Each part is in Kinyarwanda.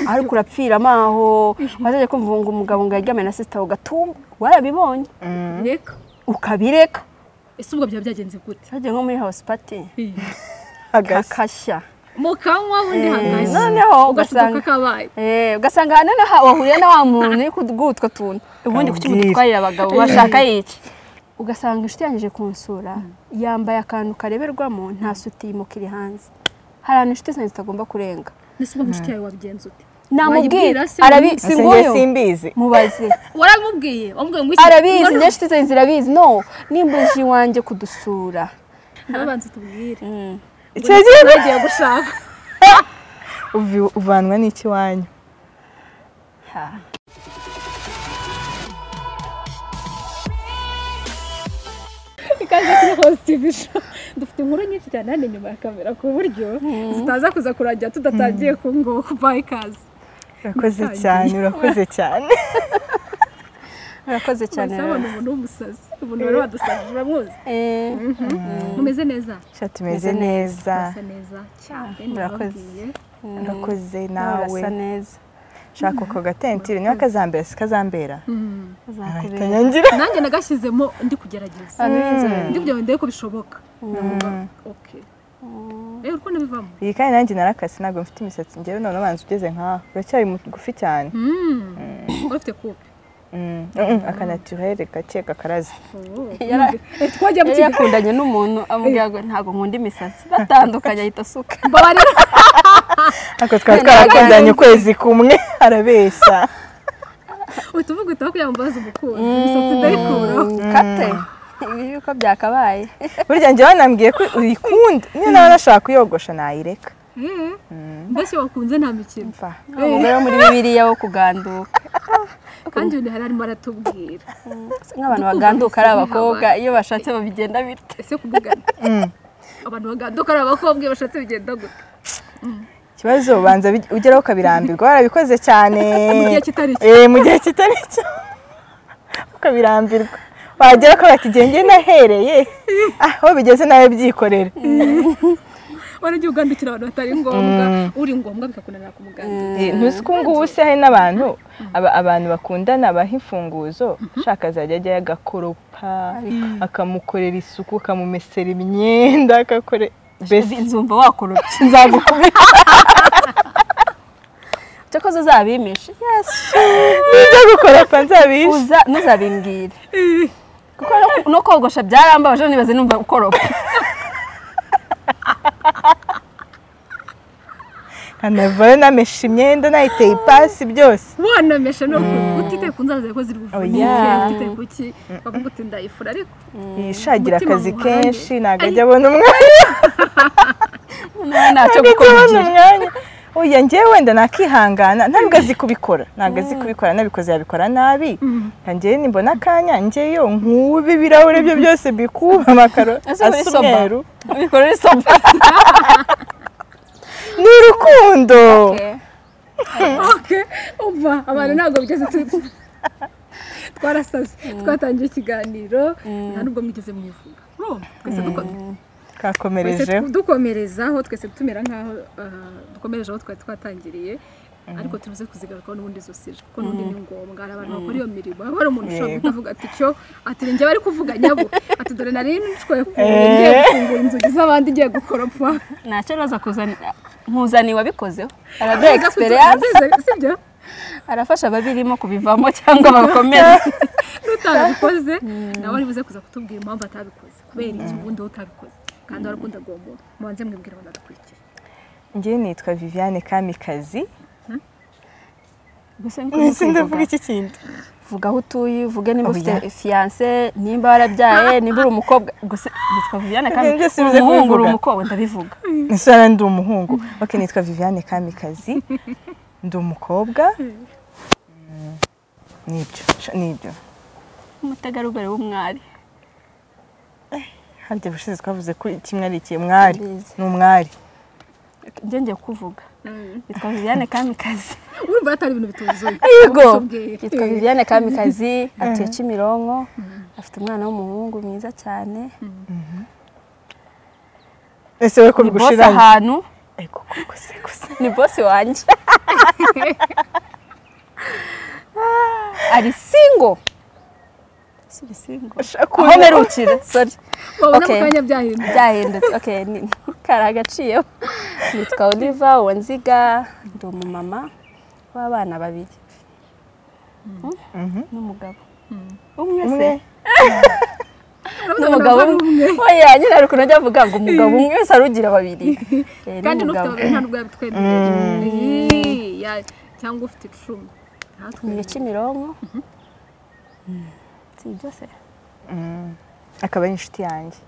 ariko urapfira amaho wazajya kumva ngo umugabo ngo yaryamye na sisita aho gatumba warabibonye reka ukabireka ese ubwo byaba byagenze gute ntajya nko muri house party hagashya kakashya mu kanwa ubundi hagashya noneho ugashuka ugasanga kabaye Eh, ugasanga hano naho wahuriye na wa muntu uri kutwutwo tuntu ubundi kuki mutwarira abagabo bashaka yica ugasanga inshuti yanjye ije kunsura yambaye akantu kareberwamo nta sutimu kiri hanze hari ahantu inshuti zanjye zitagomba kurenga mbese uba inshuti yawe wabigenze ute namubwira Wayibwira se arabi ubundi? si Ese njye nguyu simbizi mubaze waramubwiye wamubwiye ngo arabizi njye inshuti zanjye zirabizi no nimbuje iwanjye kudusura nabanza tubwire icyo gihe bagiye gushaka uvi- uvanwa n'iki wanyu Ha. ikaze kuri hose tv show dufite inkuru nyinshi cyane hano inyuma ya kamera ku buryo zitaza kuza kurangira tudatangiye ku ngo kubaha ikaze urakoze Natangiye. cyane urakoze cyane urakoze cyane cyane abona umuntu w'umusazi umuntu wari wadusazi uramuzi Eh, mumeze neza Sha tumeze neza urasa neza cyane Murakoze. ndababwiye urakoze nawe urasa neza shaka ako gatentire niba kazambera si kazambera ahita uzakubera nyangira nanjye nagashyizemo ndi kugerageza Abantu b'inzobe. ndi kugira ngo ndebe ko bishoboka ndavuga oke rero uko nabivamo iyi kandi nanjye narakase ntabwo mfite imisatsi ngewe none ubanza ugeze nkaho uracyari mugufi cyane ufite kupe Mm, mm, akanatirere gake kakaraze Yara- twagiye mu yari kigo yakundanye n'umuntu amubwira ngo ntabwo nkunda imisatsi batandukanye ahita asuka mbabarira ariko twaba twarakundanye ukwezi kumwe arabeshya utuvuga utaba kugira ngo mbaze umukunzi imisatsi ndayikuraho kate ibi yuko byakabaye burya njye banambwiye ko uyikunda niyo nawe nashaka kuyogosha nayireka Eh, mbese wakunze nta mikino mva Wa mugore wo muri bibiliya wo kuganduka kandi uyu hari arimo aratubwira nk'abantu Urukundo baganduka rusa ari nk'abantu. abakobwa iyo bashatse babigenda bityo ese kuvugana abantu baganduka ari abakobwa iyo bashatse bigenda gute ikibazo banza bi- ugeraho ukabirambirwa warabikoze cyane Mu gihe kitari cyo. Eh, mu gihe kitari cyo ukabirambirwa wagera ko bati "Jye- njye nahereye Ah, aho bigeze nawe byikorera waragiye ugandukira abantu batari ngombwa uri ngombwa bikakunanira kumugandura Eh, ntuzi ko ubu ngubu se hari n'abantu aba- abantu bakundana baha imfunguzo ushaka azajya ajyayo agakoropa akamukorera isuku akamumesera imyenda agakore mbese nzumva wakorupye nzagukubita cyakoze uzabimishe Yes. nibyo gukoropa nzabishe uza ntuzabimbwire kuko no- no kogosha byarambabaje nibaze numva ukoropa nkanavayo namesha imyenda nayiteye ipasi byose wanamesha no utitaye ku nzara zawe ko ziri buvunike Oya. utitaye ku ki bavuga uti ndayifura ariko yishagira Umutima akazi muhande. kenshi ntabwo ajya abona umwanya noneho ntacyo ntabwo ajya abona gukomeza umwanya oya njyewe wenda nakihangana ntabwo azi kubikora ntabwo azi kubikora nabikoze yabikora nabi nka njyewe nimbona akanya njyeyo nkube ibirahure bye byose bikuba amakaro Ese uri asa soba? umweru bikora uri soba ni urukundo oke umva abantu ntabwo bigeze tu- twarasaze twatangiye ikiganiro nta n'ubwo mwigeze mwivuga urumva twese dukomeye twese kakomerejeho dukomerezaho twese tumera nk'aho ah, dukomereje aho twari twatangiriye ariko turuze kuzigarukaho n'ubundi izo sije kuko n'ubundi ni ngombwa hari abantu bakora iyo mirimo haba hari umuntu ushobora Yego. guhita avuga ati cyo ati njye bari kuvuga nyabo ati dore nari nshwe ku Eh. ngiye gufungura inzugi z'abandi ngiye gukoropa ntacyo araza kuzanira nkuzaniye wabikozeho araduha Nziza egisperiyanse kutu- sibyo arafasha ababirimo kubivamo cyangwa bakomeza utabikoze nawe ari buze kuza kutubwira impamvu atabikoze kubera iki ubundi wowe utabikoze kandi warakunda uwo muntu mubanze mwibwira abantu badukurikiye njyewe nitwa viviane kamikazi gusa ndetse ndavuga iki kindi vuga aho utuye uvuge niba Oya. ufite fiyanse nimba warabyaye nimba uri umukobwa gusa nitwa viviane kandi Ibyo byose bize uri umuhungu uri kubivuga. umukobwa ndabivuga ese hano ndi umuhungu oke nitwa viviane kamikazi ndi umukobwa Mm, nibyo sha- nibyo umutegarugori w'umwari harya ubushize twavuze ko kimwe ari iki mwari Mbizi. ni umwari njye ngiye kuvuga nitwa viviane kamikazi urumva atari ibintu bituzuye yego Utubwire. yitwa viviane kamikazi atuye kimironko afite umwana w'umuhungu mwiza cyane ese we ko ni bose bigushiranye ahantu ariko gusa gusa ni bosi wanjye ari singo si singo aho mperukira sorry wabona Okay. mu kanya byahindutse byahindutse okay ni kari agaciyeho nitwa oliva uwanziga ndi umumama w'abana babiri Mhm. n'umugabo umwe se umwe n'umugabo umwe oya nyine ari ukuntu ajya avuga ngo umugabo umwe wese arugira babiri Eh, kandi n'ufite n'umugabo. babiri nta nubwo yabitwemereye cyangwa ufite icumi ni iya ntatwemereye kimironko si byose Mm. akaba ari inshuti yanjye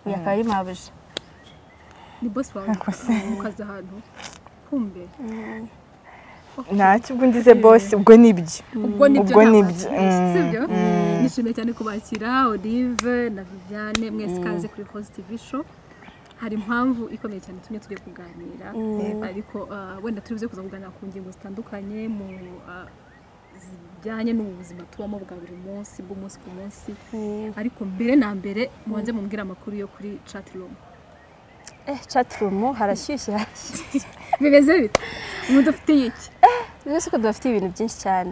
uyu akaba ari mabuja ni bosi wawe ukaza ahantu kumbe ntacyo ubwo ndize bose ubwo ni ibyo ubwo nibyo ubwo nta nibyo. wabasha, sibyo Mm, nishimiye cyane kubakira olive na viviane mwese ikaze kuri kozi tivi show hari impamvu ikomeye cyane tumwe tugiye kuganira ariko ah, wenda turibuze kuza kuganira ku ngingo zitandukanye mu ah, zijyanye n'ubuzima tubamo bwa buri munsi bw'umunsi ku munsi ariko mbere na mbere mubanze mumbwire amakuru yo kuri chat room eh catirumu harashyushye harashyushye bimeze bite mudufitiye iki rwose ko dufite ibintu byinshi cyane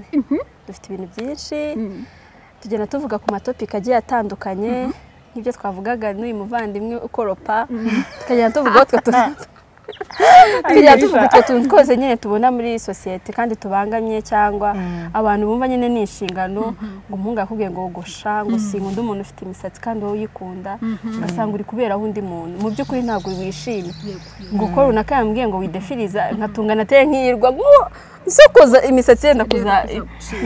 dufite ibintu byinshi Mm. tugenda tuvuga ku matopiki agiye atandukanye nk'ibyo twavugaga n'uyu muvandimwe ukoropa tukagenda tuvuga utwo tuntu tukagenda tuvuga utwo tuntu twose nyine tubona muri sosiyete kandi tubangamye cyangwa abantu bumva nyine ni inshingano ngo umuhungu akubwiye ngo gosha ngo sinkunda umuntu ufite imisatsi kandi wowe uyikunda ugasanga uri kuberaho undi muntu mu by'ukuri ntabwo wishimye Yego, yego. ngo ukora unaka yambwiye ngo widefiriza nkatunga nateye nk'iyirwa ngo isokoza imisatsi yenda kuza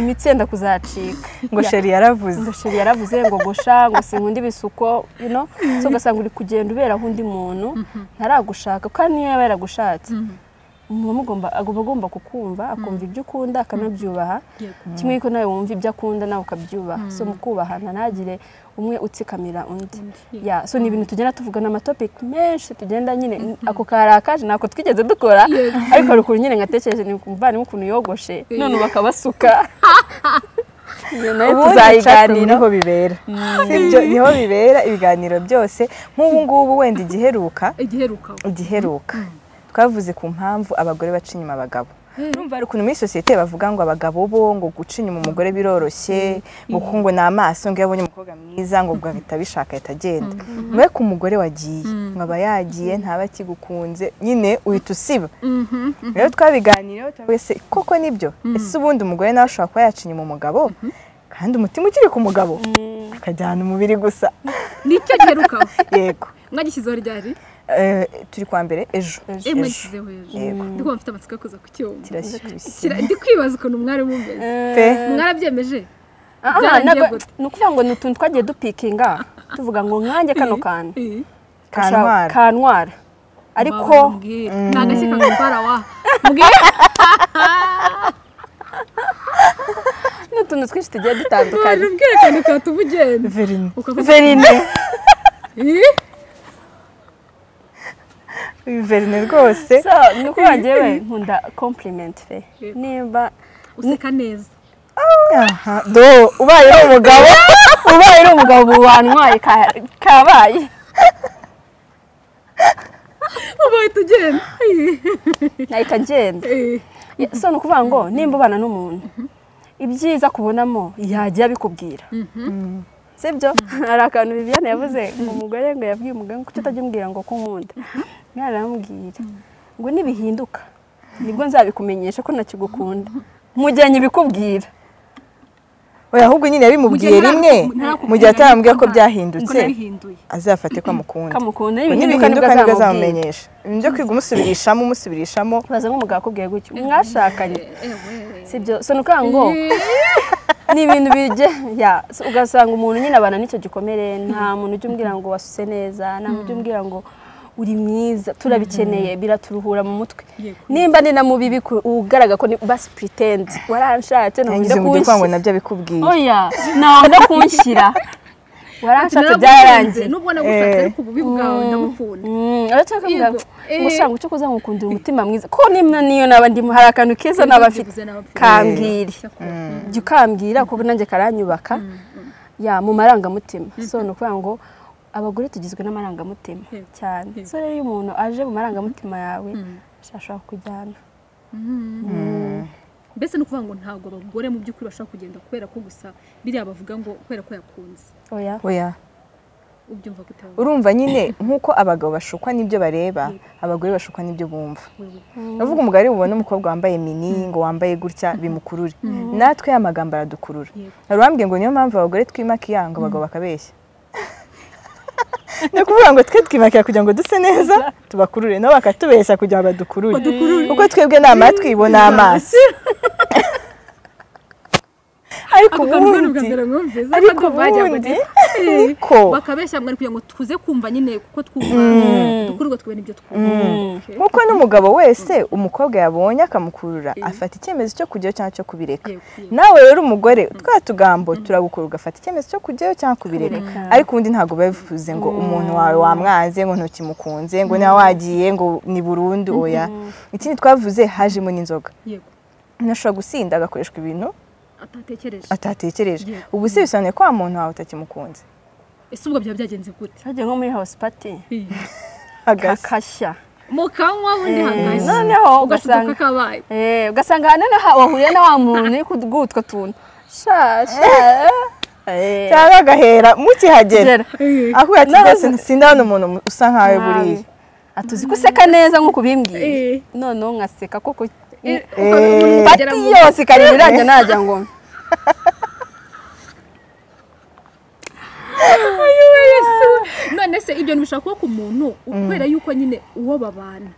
imitsi yenda kuzacika ngo sheri yaravuze ngo sheri yaravuze ngo gusha ngo sinkunda ibisuko you know so ugasanga uri kugenda uberaho undi muntu ntaragushaka kandi niyo yaba yaragushatse umuntu agomba agomba agomba kukumva akumva ibyo ukunda akanabyubaha Yego. kimwe yuko nawe wumva ibyo akunda nawe ukabyubaha so mu kubahana ntagire umwe utsikamira undi ya so ni ibintu tugenda tuvuga ni amatopiki menshi tugenda nyine ako karakaje ntako twigeze dukora Yego. ariko hari ukuntu nyine ngatekereje ni umuvandimwe ukuntu yogoshe none ubu akabasuka iyo nayo ubundi chat room tuzayiganiraho niho bibera sibyo niho bibera ibiganiro byose nk'ubu ngubu wenda igiheruka igiheruka igiheruka twavuze ku mpamvu abagore baca inyuma abagabo urumva hari ukuntu muri sosiyete bavuga ngo abagabo bo ngo guca inyuma umugore biroroshye ngo kuko ngo ni amaso ngo iyo abonye umukobwa mwiza ngo ubwo ahita abishaka ahita agenda mwe ku mugore wagiye ngo aba yagiye ntaba akigukunze nyine uhita usiba rero twabiganiyeho twese koko nibyo ese ubundi umugore nawe ashobora kuba yaca inyuma umugabo kandi umutima ukiri ku mugabo akajyana umubiri gusa nicyo giheruka yego mwagishyizeho ryari Eh, turi kwa mbere ejo Eh, Ejo. mwagishyizeho ejo ndi kumva mfite amatsiko yo kuza ku cyuma kirashyushye Kira- ndi kwibaza ukuntu mwari mumeze pe mwarabyemeje Ah, ah, Byarangiye nabwo- gute? ni ukuvuga ngo ni utuntu twagiye dupikinga tuvuga ngo nkanjye kano kantu Eh, kantwara kantwara ariko waba umbwira. ni agashyi kagutwara wa mbwira ni utuntu twinshi tugiye dutandukanye waje ubwira akantu katuma ugenda verine ukavuga verine "Eh, verine rwose so ni ukuvuga njyewe nkunda compliment fe nimba useka neza aha do ubaye ari umugabo ubaye uri umugabo mu bantwaye ka- kabaye uba uhita ugenda nahita agenda Eh, Ya- so ni ukuvuga ngo nimba ubana n'umuntu ibyiza kubonamo yajya abikubwira sibyo hari akantu Viviane yavuze ngo umugore ngo yabwiye umugore ngo kuki utajya umbwira ngo ko nkunda mwana aramubwira ngo nibihinduka nibwo nzabikumenyesha ko nakigukunda mu gihe nyibikubwira oya ahubwo nyine yabimubwiye Mu gihe rimwe ntarakubwira mu gihe atarambwiye ko byahindutse ko nabihinduye azafate ko amukunda kamukunda Ngo nibihinduka nibihinduka nibwo nibwo azamubwira azamumenyesha ibintu byo kwiga umusubirishamo umusubirishamo baza nk'umugabo akubwiye gutya mwashakanye ewe sibyo so ni ukuvuga ngo ni ibintu bijye ya so ugasanga umuntu nyine abana n'icyo gikomere nta muntu ujya umbwira ngo wasutse neza nta muntu ujya umbwira ngo uri mwiza turabikeneye biraturuhura mu mutwe Yego. nimba ni na mubi biku- ugaragara ko ni basi puritendi waranshatse ntabwo yangize ujya mu gihe ngo kunshyira nabyo abikubwiye oya ntabwo ujya kunshyira waranshatse byarangiye nubwo nagushatse ariko ububi bwawe ndamukunda Mm, uretse ko Yego. mbwa- ubushaka ucyo kuza ngukundira umutima mwiza ko nimba niyo naba ndimo hari akantu keza naba afite Bivuze n'aba mfite. kambwire Icyakora, jya ukambwira kuko nanjye karanyubaka ya mu marangamutima so ni ukuvuga ngo abagore tugizwe n'amarangamutima Yego. cyane Yego. so rero iyo umuntu aje mu marangamutima yawe Mm. ashobora kujyana mbese ni ukuvuga ngo ntabwo abagore mu by'ukuri bashobora kugenda kubera ko gusa biriya bavuga ngo kubera ko yakunze oya oya ubyumva gute wowe? urumva nyine nk'uko abagabo bashukwa n'ibyo bareba abagore bashukwa n'ibyo bumva Wewe. navuga umugari bubona umukobwa wambaye mini ngo wambaye gutya bimukurure natwe ya magambo aradukurura Yego. hari uwambwiye ngo niyo mpamvu abagore twimaka iya ngo abagabo bakabeshya ni ukuvuga ngo twe twimakira kugira ngo duse neza tubakurure nabo bakatubeshya kugira ngo badukurure kuko twebwe ni amatwi bo ni amaso ariko ako kantu kari bwa ubundi mbere mwumvise ariko kandi bajyaga ubundi, bati, "Eh, ariko." bakabeshya mwari kugira ngo tuze kumva nyine kuko twumva dukururwa twebwe n'ibyo twumva Okay. nkuko n'umugabo wese umukobwa yabonye akamukurura afata icyemezo cyo kujyayo cyangwa cyo kubireka Yego, yego. nawe rero umugore twa tugambo turagukura ugafata icyemezo cyo kujyayo cyangwa kubireka Kubireka. ariko undi ntabwo biba bivuze ngo umuntu wawe wamwanze ngo ntukimukunze ngo niba wagiye ngo ni burundu oya ikindi twavuze hajemo n'inzoga yego ntashobora gusinda agakoreshwa ibintu atatekereje atatekereje Yego. ubu se bisobanuye ko wa muntu wawe utakimukunze ese ubwo byaba byagenze gute twagiye nko muri house party Eh, agasa kakashya mu kanwa undi hagati noneho ugashuka ugasanga kabaye Eh, ugasanga noneho wahuriye na wa muntu uri kuri utwo tuntu sha sha eh. cyangwa agahera mukihagera Gera. akubwira ati Nawe- rwose sindabona umuntu usa nkawe buriya atuzi ko useka neza nk'uko ubimbwiye Eh. noneho ngaseka kuko Eh, ukabona umuntu pati ugera mu- yose ikareba irangira najya ngo none se ibyo ntibishobora kuba ku muntu kubera yuko nyine uwo babana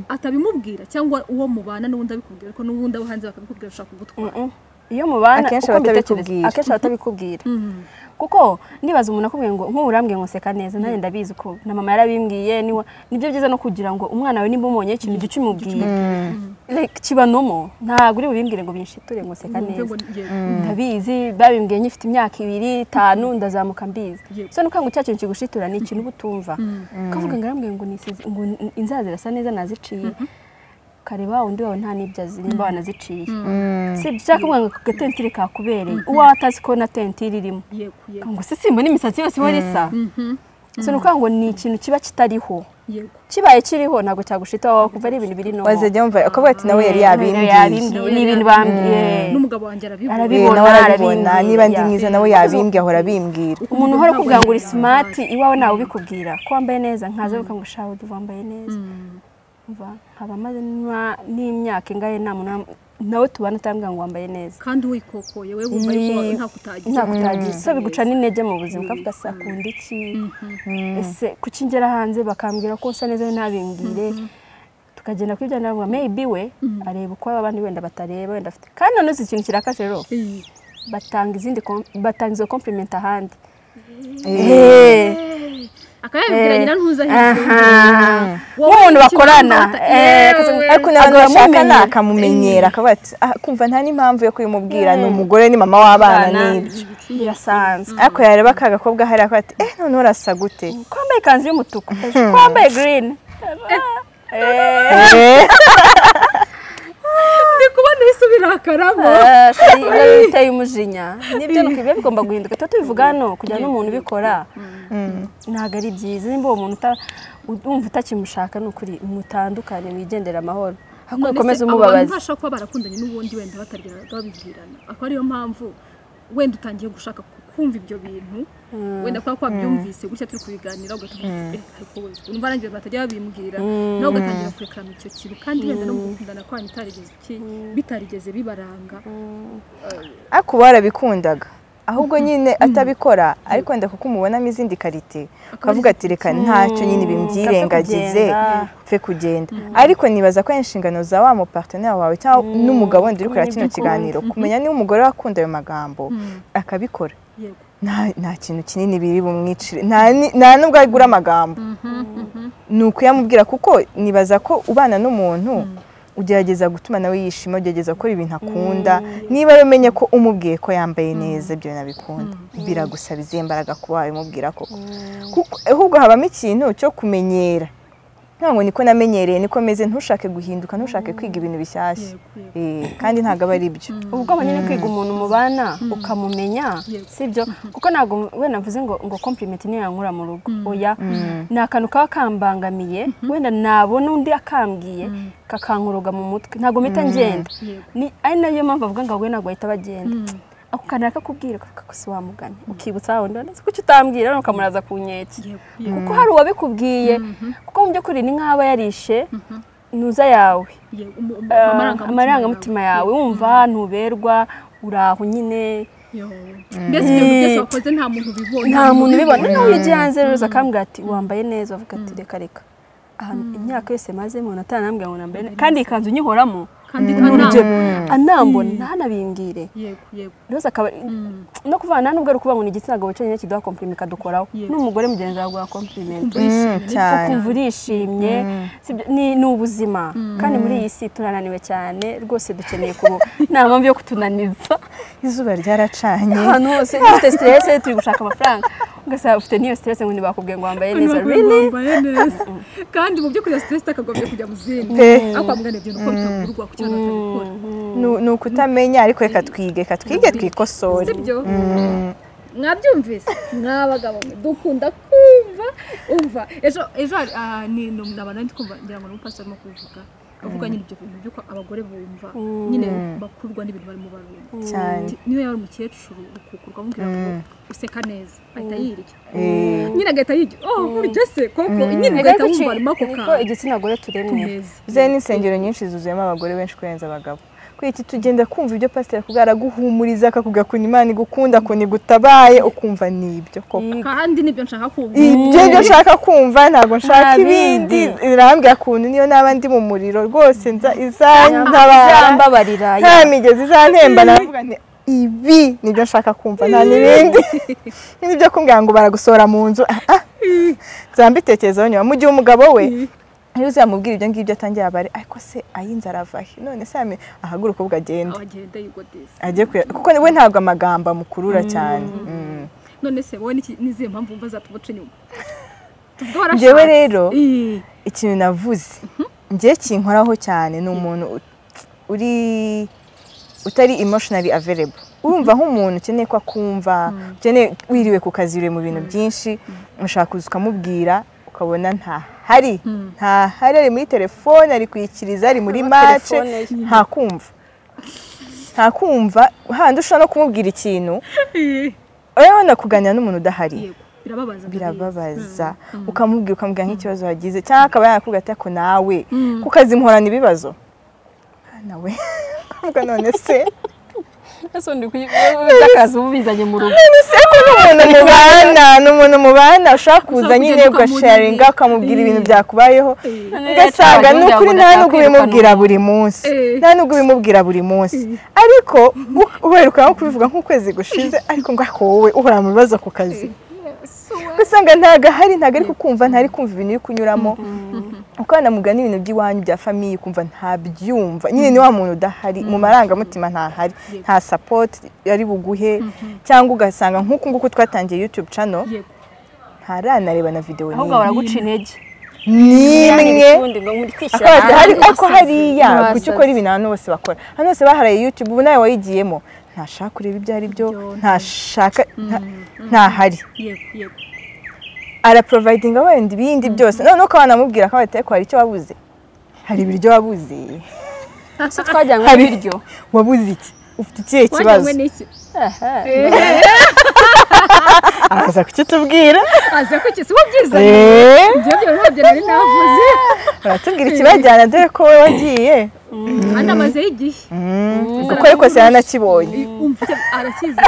atabimubwira cyangwa uwo mubana n'ubundi abikubwira ariko n'ubundi abo hanze bakabikubwira bashaka kugutwara "Mm-mm." iyo mubana Akenshi uko batabikubwira. mbitekereza- akenshi batabikubwira kuko nibaza umuntu akubwiye ngo nk'ubu urambwiye ngo seka neza nanjye ndabizi ko na mama yarabimbwiye niwa nibyo byiza no kugira ngo umwana wawe nimba umubonyeho ikintu jya ukimubwira Like, kibanomo ntabwo uri bubimbwire ngo binshiture ngo seka Ngo neza ngo- yego. ndabizi babimbwiye nyifite imyaka ibiri itanu ndazamuka mbizi Yego. so nukanga cya kintu kigushitura ni ikintu uba utumva ukavuga ngo arambwiye ngo nisize ngo inzara zirasa neza naziciye ukareba undi wawe nta n'ibyo azi nimba wanaziciye si ibyo ushaka kuvuga ngo ako gatentire kakubereye uwawe atazi ko na tentire irimo yego yego ngo se simbona imisatsi yose ihora isa so ni ukuvuga ngo ni ikintu kiba kitariho yego kibaye kiriho ntabwo cyagushita wowe kumva ari ibintu biri no wazajya wumva akavuga ati nawe yari yabimbwiye yabimbwiye ni ibintu bambwiye n'umugabo wanjye arabibona Arabi- Eh, nawe arabibona Arabimbwira. niba ndi mwiza nawe yabimbwiye ahora abimbwira umuntu uhora ukubwira ngo uri simati iwawe ntawe ubikubwira ko wambaye neza nkaza bakavuga ngo shawe uva wambaye neza umva nkaba maze nima- n'imyaka ingahe nta muntu nam- nawe tubana atambwira ngo wambaye neza kandi wikokoye we wumva yuko Yee. nta kutagize ntabwo utagira so biguca n'intege mu buzima ukavuga se akunda iki ese kuki ngera hanze bakambwira ko usa neza ntabimbwire tukagenda kuri bya ndavuga maybe we areba uko abandi wenda batareba wenda afite kandi noneho si ikintu kirakaje rero Yee. batanga izindi kom- batanga izo compliment ahandi Eh. akayabibwira nyina ntuza Aha. nk'umuntu bakorana eh, akaza- ariko n'abantu agahora bashakana amumenyera. akamumenyera akavuga ati "Ah, kumva nta n'impamvu yo kubimubwira ni umugore ni mama w'abana n'ibyo birasanzwe ariko yareba ka gakobwa hari akavuga ati eh none urasa gute ko wambaye ikanzu y'umutuku ko wambaye green Eh, Eh, ndi kubona isi birakaramo eh, si- biba biteye umujinya nibyo ni uko biba bigomba guhinduka tuba tubivuga hano kugira ngo n'umuntu ubikora ntabwo ari byiza nimba uwo muntu uta- wumva utakimushaka ni ukuri mutandukane wigendere amahoro ahubwo ukomeze abantu umubabaza bashobora kuba barakundanye n'ubundi wenda batagira babibwirana akaba ariyo mpamvu wenda utangiye gushaka ku- kumva ibyo bintu wenda kuba kwabyumvise gutya turi kubiganira ugatuvuga uti "Eh, ariko we urumva nanjye batajya babimbwira nawe ugatangira kurekarana icyo kintu kandi wenda no mu gukundana kwanyu utarigeze iki bitarigeze bibaranga ariko uba warabikundaga ahubwo nyine atabikora ariko wenda kuko umubonamo izindi karite ukavuga ati reka ntacyo nyine bimubyirengagize kugenda." pfe kugenda ariko nibaza ko ari inshingano za wa muparteneri wawe cyangwa n'umugabo wenda uri kureba kino kiganiro kumenya niba umugore wakunda ayo magambo akabikora yego nta nta kintu kinini biri bumwicire nta ni- nta nubwo agura amagambo ni ukuyamubwira kuko nibaza ko ubana n'umuntu ugerageza gutuma nawe yishima ugerageza gukora ibintu akunda niba rero umenye ko umubwiye ko yambaye neza ibyo bintu abikunda biragusaba izihe mbaraga kuba wabimubwira koko kuko ahubwo habamo ikintu cyo kumenyera ntabwo niko namenyereye niko meze ntushake guhinduka ntushake kwiga ibintu bishyashya Eh, kandi ntabwo aba ari byo ubwo nyine kwiga umuntu mubana ukamumenya sibyo kuko ntabwo wenda mvuze ngo ngo kompurimenti ntiyankura mu rugo oya ni akantu kaba kambangamiye wenda nabona undi akambwiye kakankuruga mu mutwe ntabwo mpita ngenda Ni- ari nayo mpamvu avuga ngo we ntabwo bahita bagenda ako kantu kakakubwira kakakosi wamugane ukibutsa wawe ndabona kuki utambwira none ukamuraza ku nkeke kuko hari uwabikubwiye kuko mu by'ukuri ni nk'aba yarishe ntuza yawe amarangamutima yawe wumva ntuberwa uraho nyine mbese ibyo bintu byose wakoze nta muntu ubibonye nta muntu ubibona noneho iyo ugiye hanze rero akambwira ati wambaye neza avuga ati reka reka ahantu imyaka yose maze umuntu atanambwira ngo nambaye neza kandi iyi kanzu nyihoramo kandi ntanamubona anambona ntanabimbwire yego yego rero akaba no kuvana nubwo ari ukuvuga ngo ni igitsina gabo cyonyine kiduha komplime ikadukoraho n'umugore mugenzi wawe aguha kompliment cyane ukumva urishimye sibyo? Ni- ni ubuzima kandi muri iyi si turananiwe cyane rwose dukeneye kuba nta mpamvu yo kutunaniza izuba ryaracanye ahantu hose dufite stress turi gushaka amafaranga ugasanga ufite n'iyo stress ngo ntibakubwiye ngo wambaye neza really wambaye neza kandi mu by'ukuri iyo stress takagombye kujya mu zindi Pe. aho kwa muganga ibyo nuko bitagurwa ku kintu atabikora Nu- ni ukutamenya ariko reka twige reka twige twikosore sibyo mwabyumvise mwabagabo mwe dukunda kumva umva ejo ejo hari- ah, ni ni umuntu abantu ndi kumva ngira ngo ni umupasiteri arimo kubivuga avuga nyine ibyo bintu by'uko abagore bumva nyine bakurwa n'ibintu barimo barumva cyane Ati, niyo yaba ari umukecuru ukukurwa amubwira ngo useka neza ahita yirya Eh, nyine agahita yirya oh buryo se koko nyine Ega ugahita iki- wumva arimo ako niko kantu igitsina gore turemwe neza ze n'insengero nyinshi zuzuyemo abagore benshi kurenza abagabo kuri iki tugenda kumva ibyo pasiteri akubwira araguhumuriza akakubwira ukuntu imana igukunda ukuntu igutabaye ukumva ni ibyo koko kandi nibyo nshaka kumva ibyo nibyo nshaka kumva ntabwo nshaka Nta ibindi bindi. irambwira kuntu niyo naba ndi mu muriro rwose nza- izantabara izambabarira nta migezi izantemba navuga nti ibi nibyo nshaka kumva nta n'ibindi nibyo kumbwira ngo baragusohora mu nzu Ah, ah. nzambitekerezaho nyuma mu gihe umugabo we iyo uzamubwira ibyo ngibyo atangiye abare ariko se ay'inzu arava he none se yame- ahaguruka ubwo agende abagenda yigodeza ajye kuya kuko we ntabwo amagambo amukurura cyane Mm. none se wowe n'iki- n'izihe mpamvu wumva zatubuca inyuma tuvuge Njyewe warashatse. rero, Ii. ikintu navuze njye kinkoraho cyane ni umuntu ut- uri utari emotionally available urumva nk'umuntu ukeneye ko akumva ukeneye wiriwe ku kazi uriwe mu bintu byinshi ushaka kuza ukamubwira ukabona ntahari ntahari ari muri telefone ari kwikiriza ari muri mace telefone ye. ntakumva ntakumva handi ushobora no kumubwira ikintu urabona kuganira n'umuntu udahari Yego, birababaza birababaza ukamubwira ukamubwira nk'ikibazo wagize cyangwa akaba yakubwira ati ariko nawe ku kazi mporana ibibazo Ah, nawe avuga none se ese undi by'akazi uba ubizanye mu rugo none se ko ni umuntu mubana ni umuntu mubana ushaka kuza Ushaka nyine kugenda ugasharinga ukamurira. ukamubwira ibintu Eh. byakubayeho None ugasanga yacaga ni ngira ngo ukuri nta nubwo ndashaka ubimubwira buri munsi Eh. nta nubwo ubimubwira buri munsi ariko u- uheruka nko kubivuga nk'ukwezi gushize ariko ngo ariko wowe uhora mu bibazo ku kazi ugasanga ntago ahari ntago ari kukumva ntari kumva ibintu uri kunyuramo ukanamugana n'ibintu by'iwanyu bya famiye ukumva ntabyumva nyine ni wa muntu udahari mu marangamutima ntahari nta sapoti yari buguhe cyangwa ugasanga nk'uku nguku twatangiye yutube cano Yego. ntaranareba na videwo ahubwo n'imwe baraguca intege n'imwe ubundi ngo muri kwishyira akabati hari hanze. ariko hariya Basazi. kuki ukora ibintu abantu bose bakora hano bose baharaye yutube ubu nawe wayigiyemo ntashaka kureba ibyo ari byo Ibyo, ntashaka nta- ntahari yego yego araporovayidinga wenda ibindi byose noneho ukaba wanamubwira ko ariko hari icyo wabuze hari ibiryo wabuze se twajyanywe hari ibiryo wabuze iki ufite ikihe kibazo wajyanywe n'iki araza kukitubwira aza ko ikisibo byiza Eh, ibyo byo ntabyo nari navuze aratubwira ikibajyana dore ko wowe wagiye hano amaze y'igihe Mm, kuko ariko se yanakibonye umva icyo arakizi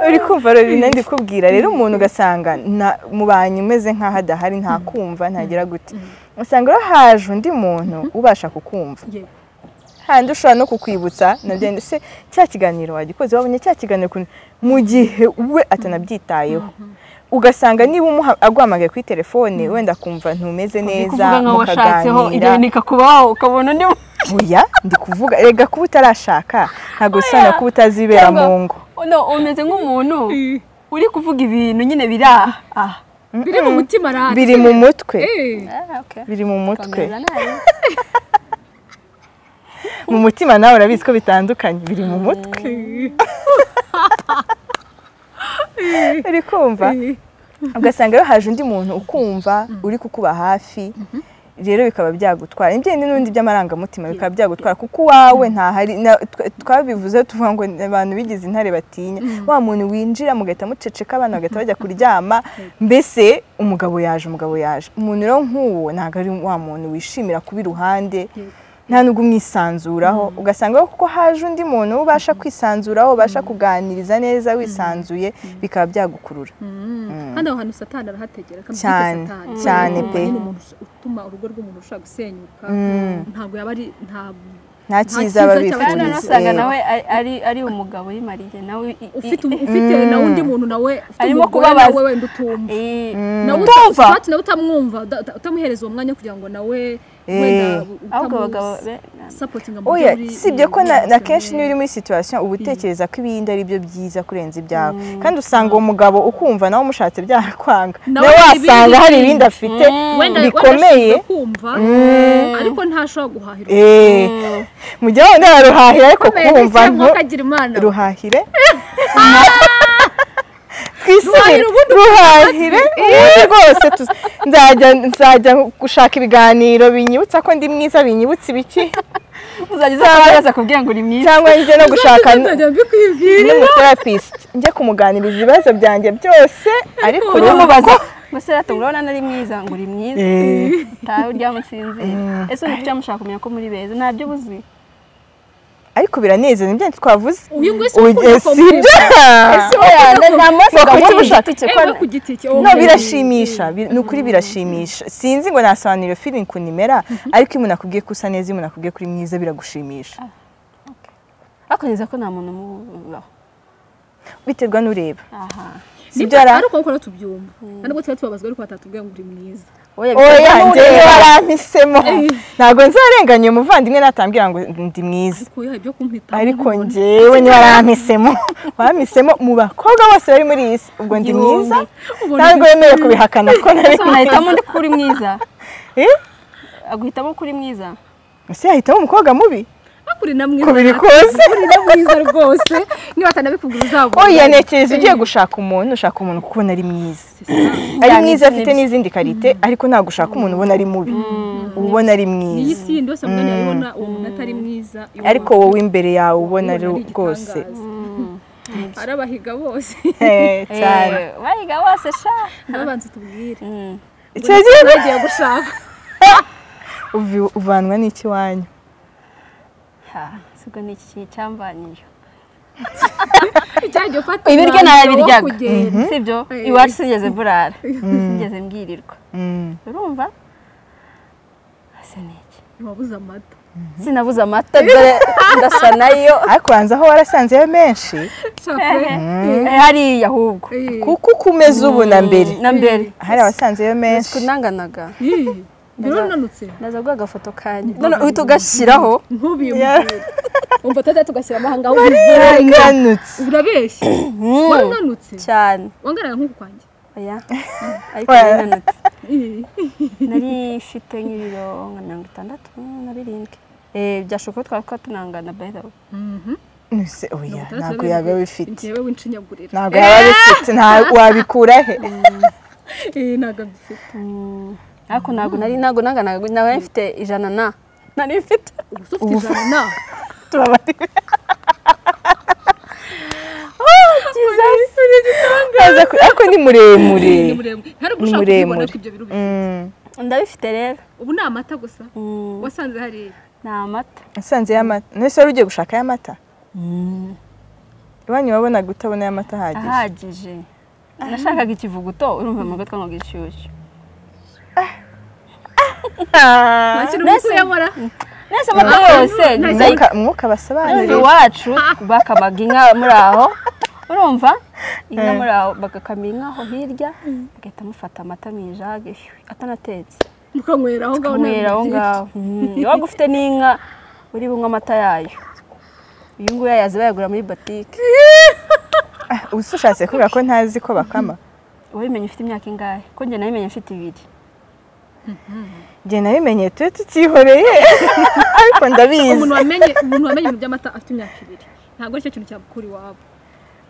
uri kumva rero ibintu ndikubwira rero umuntu ugasanga nta- mubanye umeze nk'aho adahari ntakumva ntagira gute usanga rero haje undi muntu ubasha kukumva yego handi ushobora no kukwibutsa nabyo wenda se cya kiganiro wagikoze wabonye cya kiganiro ukuntu mu gihe we atanabyitayeho ugasanga niba umuha aguhamagaye kuri telefone wenda akumva ntumeze neza kuvuga nka washatseho ibyo mukaganira bintu ikakubaho ukabona undi oya ndi kuvuga rega kuba utarashaka ntabwo bisobanura kuba utazibera mu ngo uno umeze nk'umuntu uri kuvuga ibintu nyine biri aha aha biri mu mutima rati biri mu mutwe Eh, biri mu mutwe Kwameza nabi mu mutima nawe urabizi ko bitandukanye biri mu mutwe uri kumva eh, ugasanga iyo haje undi muntu ukumva uri kukuba hafi rero bikaba byagutwara ibyendi n'undi by'amarangamutima bikaba byagutwara kuko uwawe ntahari na- twa- twabivuze tuvuga ngo ni abantu bigize intare batinya wa muntu winjira mugahita muceceka abana bagahita bajya kuryama mbese umugabo yaje umugabo yaje umuntu rero nk'uwo ntabwo ari wa muntu wishimira kuba iruhande nta nubwo umwisanzuraho ugasanga rero kuko haje undi muntu uba ubasha kwisanzuraho ubasha kuganiriza neza wisanzuye bikaba byagukurura mm. kandi aho hantu satani arahategera akabwita Cyane, satani cyane Kubera ko pe. nyine umuntu ush- utuma urugo rw'umuntu rushobora gusenyuka ntabwo yaba ari nta nta cyiza cyiza babifuriza cyabana kandi Polisi. usanga nawe ari- ari ari umugabo yimariye nawe i- i- ufite um- ufite na undi muntu nawe ufite Arimo umugore kubabaza. nawe wenda utumva Eh, nawe uta- utumva ushobora nawe utamwumva uta- uta- utamuhereza uwo mwanya kugira ngo nawe wenda Eh. ahubwo abagabo be sapotinga mu oya by'uri- sibye ko na, na kenshi Eh. niba uri muri situation uba utekereza ko ibindi ari byo byiza kurenza ibyawe kandi usanga uwo mugabo ukumva nawe umushatse byakwanga Nawe nawe hari wasanga ibindi hari ibindi afite wenda bikomeye wenda kumva ariko ntashobora guhahira Eh, mujya wenda waruhahira ariko kumva ntu ntukagira imana ruhahire Ruhahire twisubire ubundi ruhahire ubundi rwose tu- nzajya nzajya gushaka ibiganiro binyibutsa ko ndi mwiza binyibutsa ibiki uzajya uzabaza kubwira ngo uri mwiza cyangwa njye no gushaka nzajya mbikwibwira n'umutherapisite njye kumuganiriza ibibazo byanjye byose ariko ujye ubu umubaza umusore urabona nari mwiza ngo uri mwiza utaha uryamusinzira ese ubu mushaka kumenya ko muri beza ntabyo ubuzi ariko biranezeza ibyo twavuze uyu nguyu si Ubu- eh, si ibyo ese we yanda nta munsi Ngo kuki gahunda ushaka iki? ewe ku giti cye no birashimisha bi- ni ukuri birashimisha sinzi ngo nasobanura iyo feeling ukuntu imera ariko iyo umuntu akubwiye ko usa neza iyo umuntu akubwiye ko uri mwiza biragushimisha bakonyeza ko nta muntu umubaho biterwa n'ureba aha si byo ara- ariko nkora tubyumva kandi ubwo tuba tubabazwa ariko batatubwira ngo uri mwiza oya njye njyewe barampisemo ntabwo nzarenganya uyu muvandimwe natambwira ngo ndi mwiza kuko ibyo kumpita ariko njyewe niba warampisemo warampisemo mu bakobwa bose bari muri iyi si ubwo ndi Igihumbi. mwiza ntabwo wemerewe kubihakana ko nari ese unahitamo undi ko uri mwiza Eh? aguhitamo ko uri mwiza ese yahitamo umukobwa mubi akuri na mwiza kubiri kose akuri na mwiza rwose niba atanabikubwira uzabona oya nekereza ugiye gushaka umuntu ushaka umuntu kuko ubona ari mwiza ari Cyane mwiza afite n'ibyo. n'izindi karite ariko ntabwo ushaka umuntu ubona ari mubi uba ubona ari iyi mwiza si yindi yose mwanya yabona uwo muntu atari mwiza iwawe. ariko wowe imbere yawe ubona ari Ubona ari rwose igitangaza. ari abahiga bose Eh, cyane Eh, bayiga bose sha nabanza tubwire Mm. icyo gihe bagiye gushaka uvi- uvanwa n'iki wanyu Ha, sigo ni iki cyambanyije cyajya ufata ibiryo umwanzuro wo nayabiryaga kugenda. sibyo Eh. iwacu sinigeze burara sinigeze mbwirirwa Mm. urumva ese ni iki ntiwabuze amata sinabuze amata dore ndasa nayo ariko ubanza aho warasanze yo menshi Shaka Eh, hariya ahubwo pe. kuko uko umeze ubu na mbere na mbere hari abasanze yo menshi kunanganaga Ih, bironanutse naza guha agafoto kanyu none uhita ugashyiraho ntubiyumvire umva tutajya tugashyira amahanga aho ubivura. yarananutse urabeshya warananutse cyane wangarara nk'uku kwanjye oya ariko narinanutse nari ifite nk'ibiro nka mirongo itandatu na birindwi Eh, byashoboka ko twaba tunangana by the way Nse- oya ntabwo yaba bifite njyewe w'inshinyagurira ntabwo yaba bifite nta- wabikura he Eh, ntabwo mbifite Mm, ariko ntabwo nari ntabwo nanganaga ntabwo nari mfite ijana na nari mfite ubu se ufite ijana na Aza ku- ariko ni muremure ni muremure hari ubwo ushaka kubibona muremure. ko ibyo biro bifite. Mm. ndabifite rero ubu ni amata gusa Mm, wasanze hariya ni amata Nasanze y'amata nese wari ugiye gushaka y'amata iwanyu wabonaga utabona y'amata ahagije ahagije nashakaga ikivuguto urumva mu gatwa ngo gishyushyu wakira umutwe yamara nese amata yose Mwuka- mwuka nzi basobanurira iwacu bakabaga inka muri aho urumva inka muri aho bagakamira inka aho hirya bagahita mufata amata mu ijage hwi, atanatetse mukanywera aho ngaho kunywera aho ngaho Mm, iyo waba ufite n'inka uri bunywe amata yayo uyu nguyu yayazi bayagura muri botike uba ushatse kuvuga ko ntazi ko bakama wabimenye ufite imyaka ingahe ko njye nabimenye mfite ibiri njye nabimenye tube tutihoreye ariko ndabizi umuntu wamenye umuntu wamenye ibintu by'amata afite imyaka ibiri ntabwo ari cyo kintu cyakura iwabo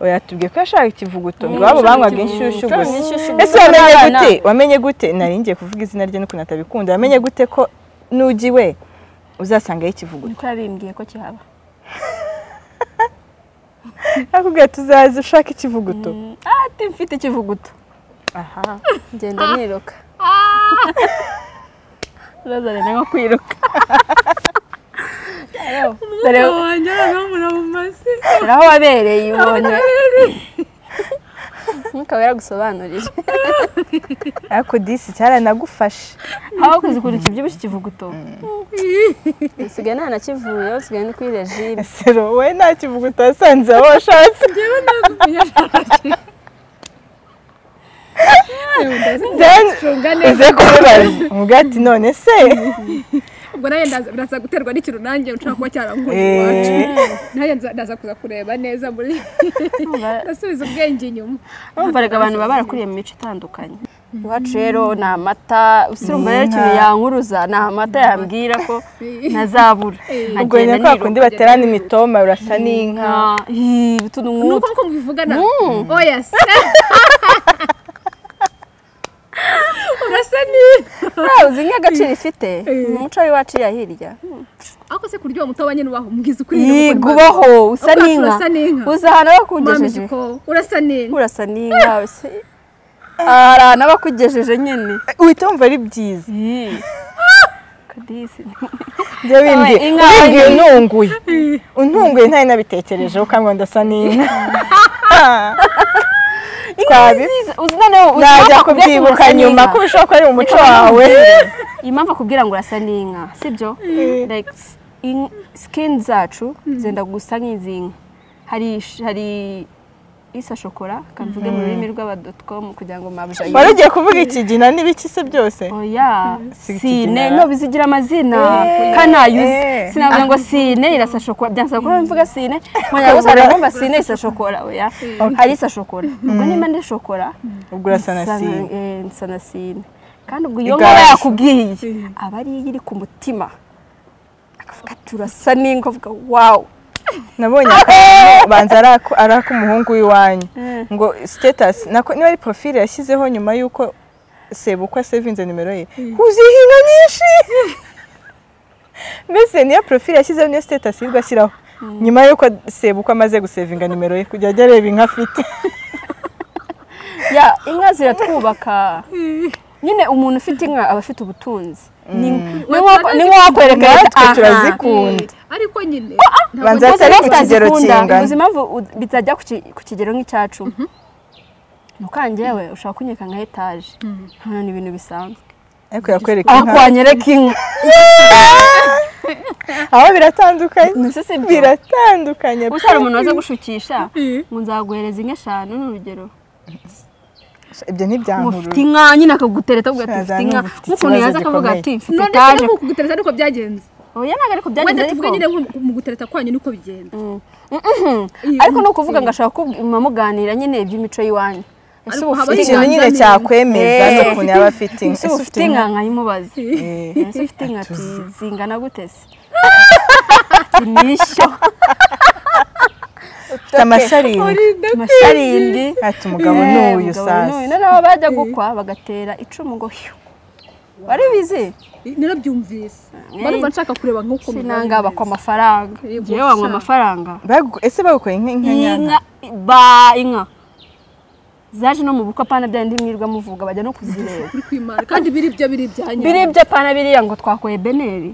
oya tubwiye ko yashaka ikivuguto ngo iwabo banywaga inshyushyu Kandi gusa inshyushyu ese gusa wamenye n'abana. gute wamenye gute nari ngiye kuvuga izina rye n'ukuntu atabikunda wamenye gute ko nugiwe uzasangayo ikivuguto niko yabimbwiye ko kihaba nakubwira tuzaza ushaka ikivuguto Mm, ah, ati mfite ikivuguto aha ngenda niruka bazane nko kwiruka dore umugabo wanjye aramubura mu masi dore aho wabereye ubonye ntukaba yaragusobanurire ariko disi cyaranagufashe aho kuzikunda ikibyibushye ikivuguto usigaye nta nakivuye usigaye ni kuri regime ese wowe nta kivuguto wasanze aho washatse njyewe nagumenye then acunga neza uze kumubaza umubwira ati none se ubwo nawe ndaza- biraza guterwa n'ikintu nanjye ushobora kuba cyarankurira Eh. iwacu nanjye nza- ndaza kuza kureba neza muri ndasubiza ubwenge inyuma bumvaraga abantu baba barakuriye mu mico itandukanye iwacu rero ni amata urumva rero ikintu yankuruza ni amata yambwira ko ntazabura ubwo nyine ko bakundi baterana imitoma urasa n'inka utuntu nuko nk'utu nkuko mubivugana oya se urasa ni ntawe uzi nk'agaciro ifite ni umuco w'iwacu iya hirya ariko se kuryoha umutoba nyine ubaho mubwiza ukuri yiga ubaho usa Ubwacu n'inka urasa n'inka. uza ahantu mpamije bakugejeje ko urasa n'inka urasa n'inka se hari ahantu bakugejeje nyine uhita wumva ari byiza kadisi njye wimbwiye inka- wimbwiye ununguye untunguye ntari nabitekerejeho kandi ngo ndasa n'inka Twabi- uzi noneho uzi najya impamvu akubwira ngo kubyibuka urasa nyuma n'inka? ko bishobora kuba ari mu muco wawe iyi mpamvu akubwira ngo urasa n'inka sibyo like s- in- skin zacu zenda gusa nk'izi nka hari sh- hari isa shokora kamvuge mu rurimi rw'abadotomu kugira ngo mabuja wari ugiye kuvuga ikigina n'ibiki se byose oya Si sine ikigina. no bizigira amazina kanayuzi Eh. sinavuga ngo sine irasa shokora byansaba kuba mvuga sine nkonyaga gusa ndumva sine isa shokora oya hari isa shokora ubwo niba ndi shokora ubwo urasa na Nsa- sine eh, nsa na sine kandi ubwo iyo Igaju. nkaba yakubwiye aba ari iyo iri ku mutima akavuga ati urasa n'ingo avuga wawu nabonye akantu banza ari ako- ari ak'umuhungu w'iwanyu Mm. ngo sitetasi nako niba ari porofile yashyizeho nyuma y'uko sebukwa sevinze nimero ye huzuyeho inka nyinshi mbese niyo porofile yashyizeho niyo sitetasi yirirwa ashyiraho nyuma y'uko sebukwa amaze gusevinga nimero ye kujya ajya areba inka afite ya inka ziratwubaka nyine umuntu ufite inka aba afite ubutunzi ni ni nko- ni nko wakwereka natwe aha. turazikunda ariko nyine Banza Gusa atari rero ku kigero tutazikunda, kingana. uzi impamvu u- bitajya ku ki- ku kigero nk'icyacu mukange we ushobora kunyereka nka etaje hano ni ibintu bisanzwe ariko yakwereka aho inka kwanyereka inka aho biratandukanye Mbese si byo? biratandukanye Gusa hari umuntu waza gushukisha ngo nzaguhereza inka eshanu ni urugero ngo ibyo ntibyankuru ufite inka nyine akagutereta avuga ati Shaza, ufite inka nk'ukuntu n'ubu ufite ikibazo yaza akavuga gikomeye. ati mfite none se etaje no kugutereta niko byagenze oya ntabwo ariko byagenze wenda tuvuge nyine ariko nko mu gutereta kwanyu niko bigenda ariko ni ukuvuga ngo ashaka kuba muganira nyine iby'imico y'iwanyu ese Ariko ubu haba ufite hari ikintu inka nyine Banzanire. cyakwemeza Eh. ni ukuntu yaba afite inka ese ubu ufite inka nkayimubaza ese ufite inka ati zingana gute se Ati, nishyo ufite amasharingi amasharindi ati umugabo ni Eh, uyu umugabo ni uyu. sasa noneho bajya gukwa bagatera icumu ngo hiyo wari bizi narabyumvise mba numva nshaka kureba nk'uko sinanga bakwa amafaranga Yego, ngewe wanywa sha. amafaranga Bagu- ese bagukoreye inka inka nyana inka ba inka zaje no mu bukwe apana bya ndi mwirirwa muvuga bajya no kuzireba kuri kwimana kandi biri byo biri byanyu biri ibyo apana biriya ngo twakoye beneri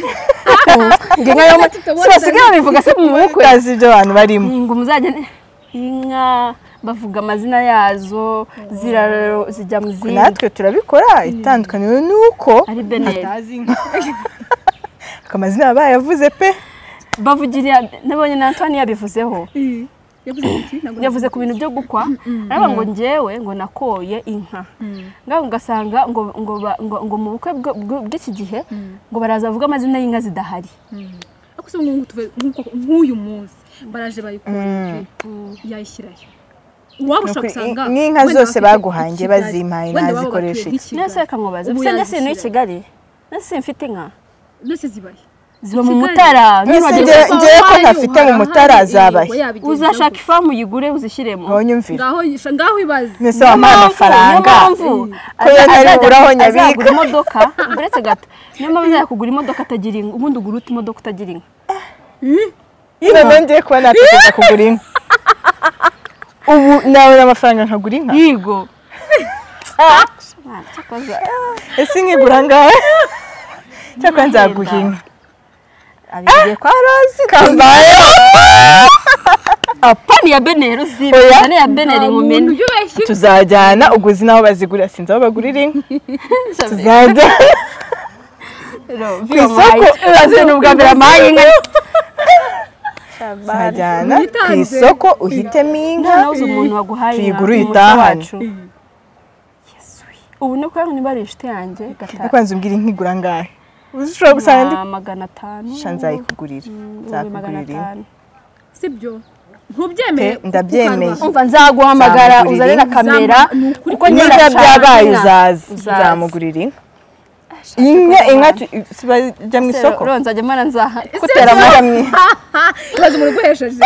ngo inka yo mu- Tutabona si basigaye babivuga se mu bukwe utazi ibyo abantu barimo ngo muzagende inka bavuga amazina yazo ziraro zijya mu zindi natwe turabikora itandukaniro ni uko ari beneri ariko amazina baba bayavuze pe bavugira nabonye na Antoine yabivuzeho yavuze iki ntabwo yavuze ku bintu byo gukwa araba ngo ngewe ngo nakoye inka ngaho ugasanga ngo ngo ba- ngo ngo mu bukwe bwo- bwo- bw'iki gihe ngo baraza bavuga amazina y'inka zidahari ariko se ngo ngo tuve- nk'uko- nk'uyu munsi baraje bayikora yayishyirayo waba Ni ushaka ukuri- usanga n'inka wenda zose bafite baguhangiye ikigali, bazimpaye wenda baba nazikoresha batuye iki? nk'i nese Kigali. reka nkubaze Ubu mbese nese ni yazishyira. kigali nese mfite inka Mbese zibaye ziba mu Kigali. mutara Mbese ntibagiwe- Waba njye- ngewe ko wahari, ntafite mu uhara, mutara ahari, zabaye. yego, yabigenzaho. uzashaka ifamu uyigure uzishyiremo aho nyumvira ngaho ngaho ibaze mbese wampaye Niyo mpamvu- amafaranga niyo mpamvu Ko yari azajya- buburaho nyabika. azagura imodoka uretse gato niyo mpamvu azajya kugura imodoka atagira inka ubundi ugura ute imodoka utagira inka nyine nongeye kuba natekereza kugura inka ubu nabona amafaranga nkagura inka yigo ese nkigura ngawe cyakora nzaguha inka abigiye kwa rosi kambayeho apani ya beneri uzibe Oya. uzane ya beneri umuntu nkumene yubeshye tuzajyana uguzi n'aho bazigura sinzi aho bagurira inka tuzajya ku isoko urabona ubwa mbere amaye inka tuzajyana ku Uyitanze. isoko uhitemo inka noneho uzi umuntu waguhaye inka tuyigure umuco uyitahane. wacu. Yesu. ubu ni kubera niba ari inshuti yanjye ariko nzi umbwira inka igura ngahe ushobora gusanga ndi gatanu magana atanu sha nzayikugurira ibihumbi magana nzakugurira inka atanu sibyo ntubyemeye Pe, ndabyemeye. kuko umva nzaguhamagara Nzamugurira uzane na inka. kamera Nzam- ni ukuri kuko niba nyine byabaye uzaza Uzaza. nzamugurira inka inka inka tu- si bajya mu isoko ronzajya mara nzaha kutera amahami ibaze umuntu uguhesheje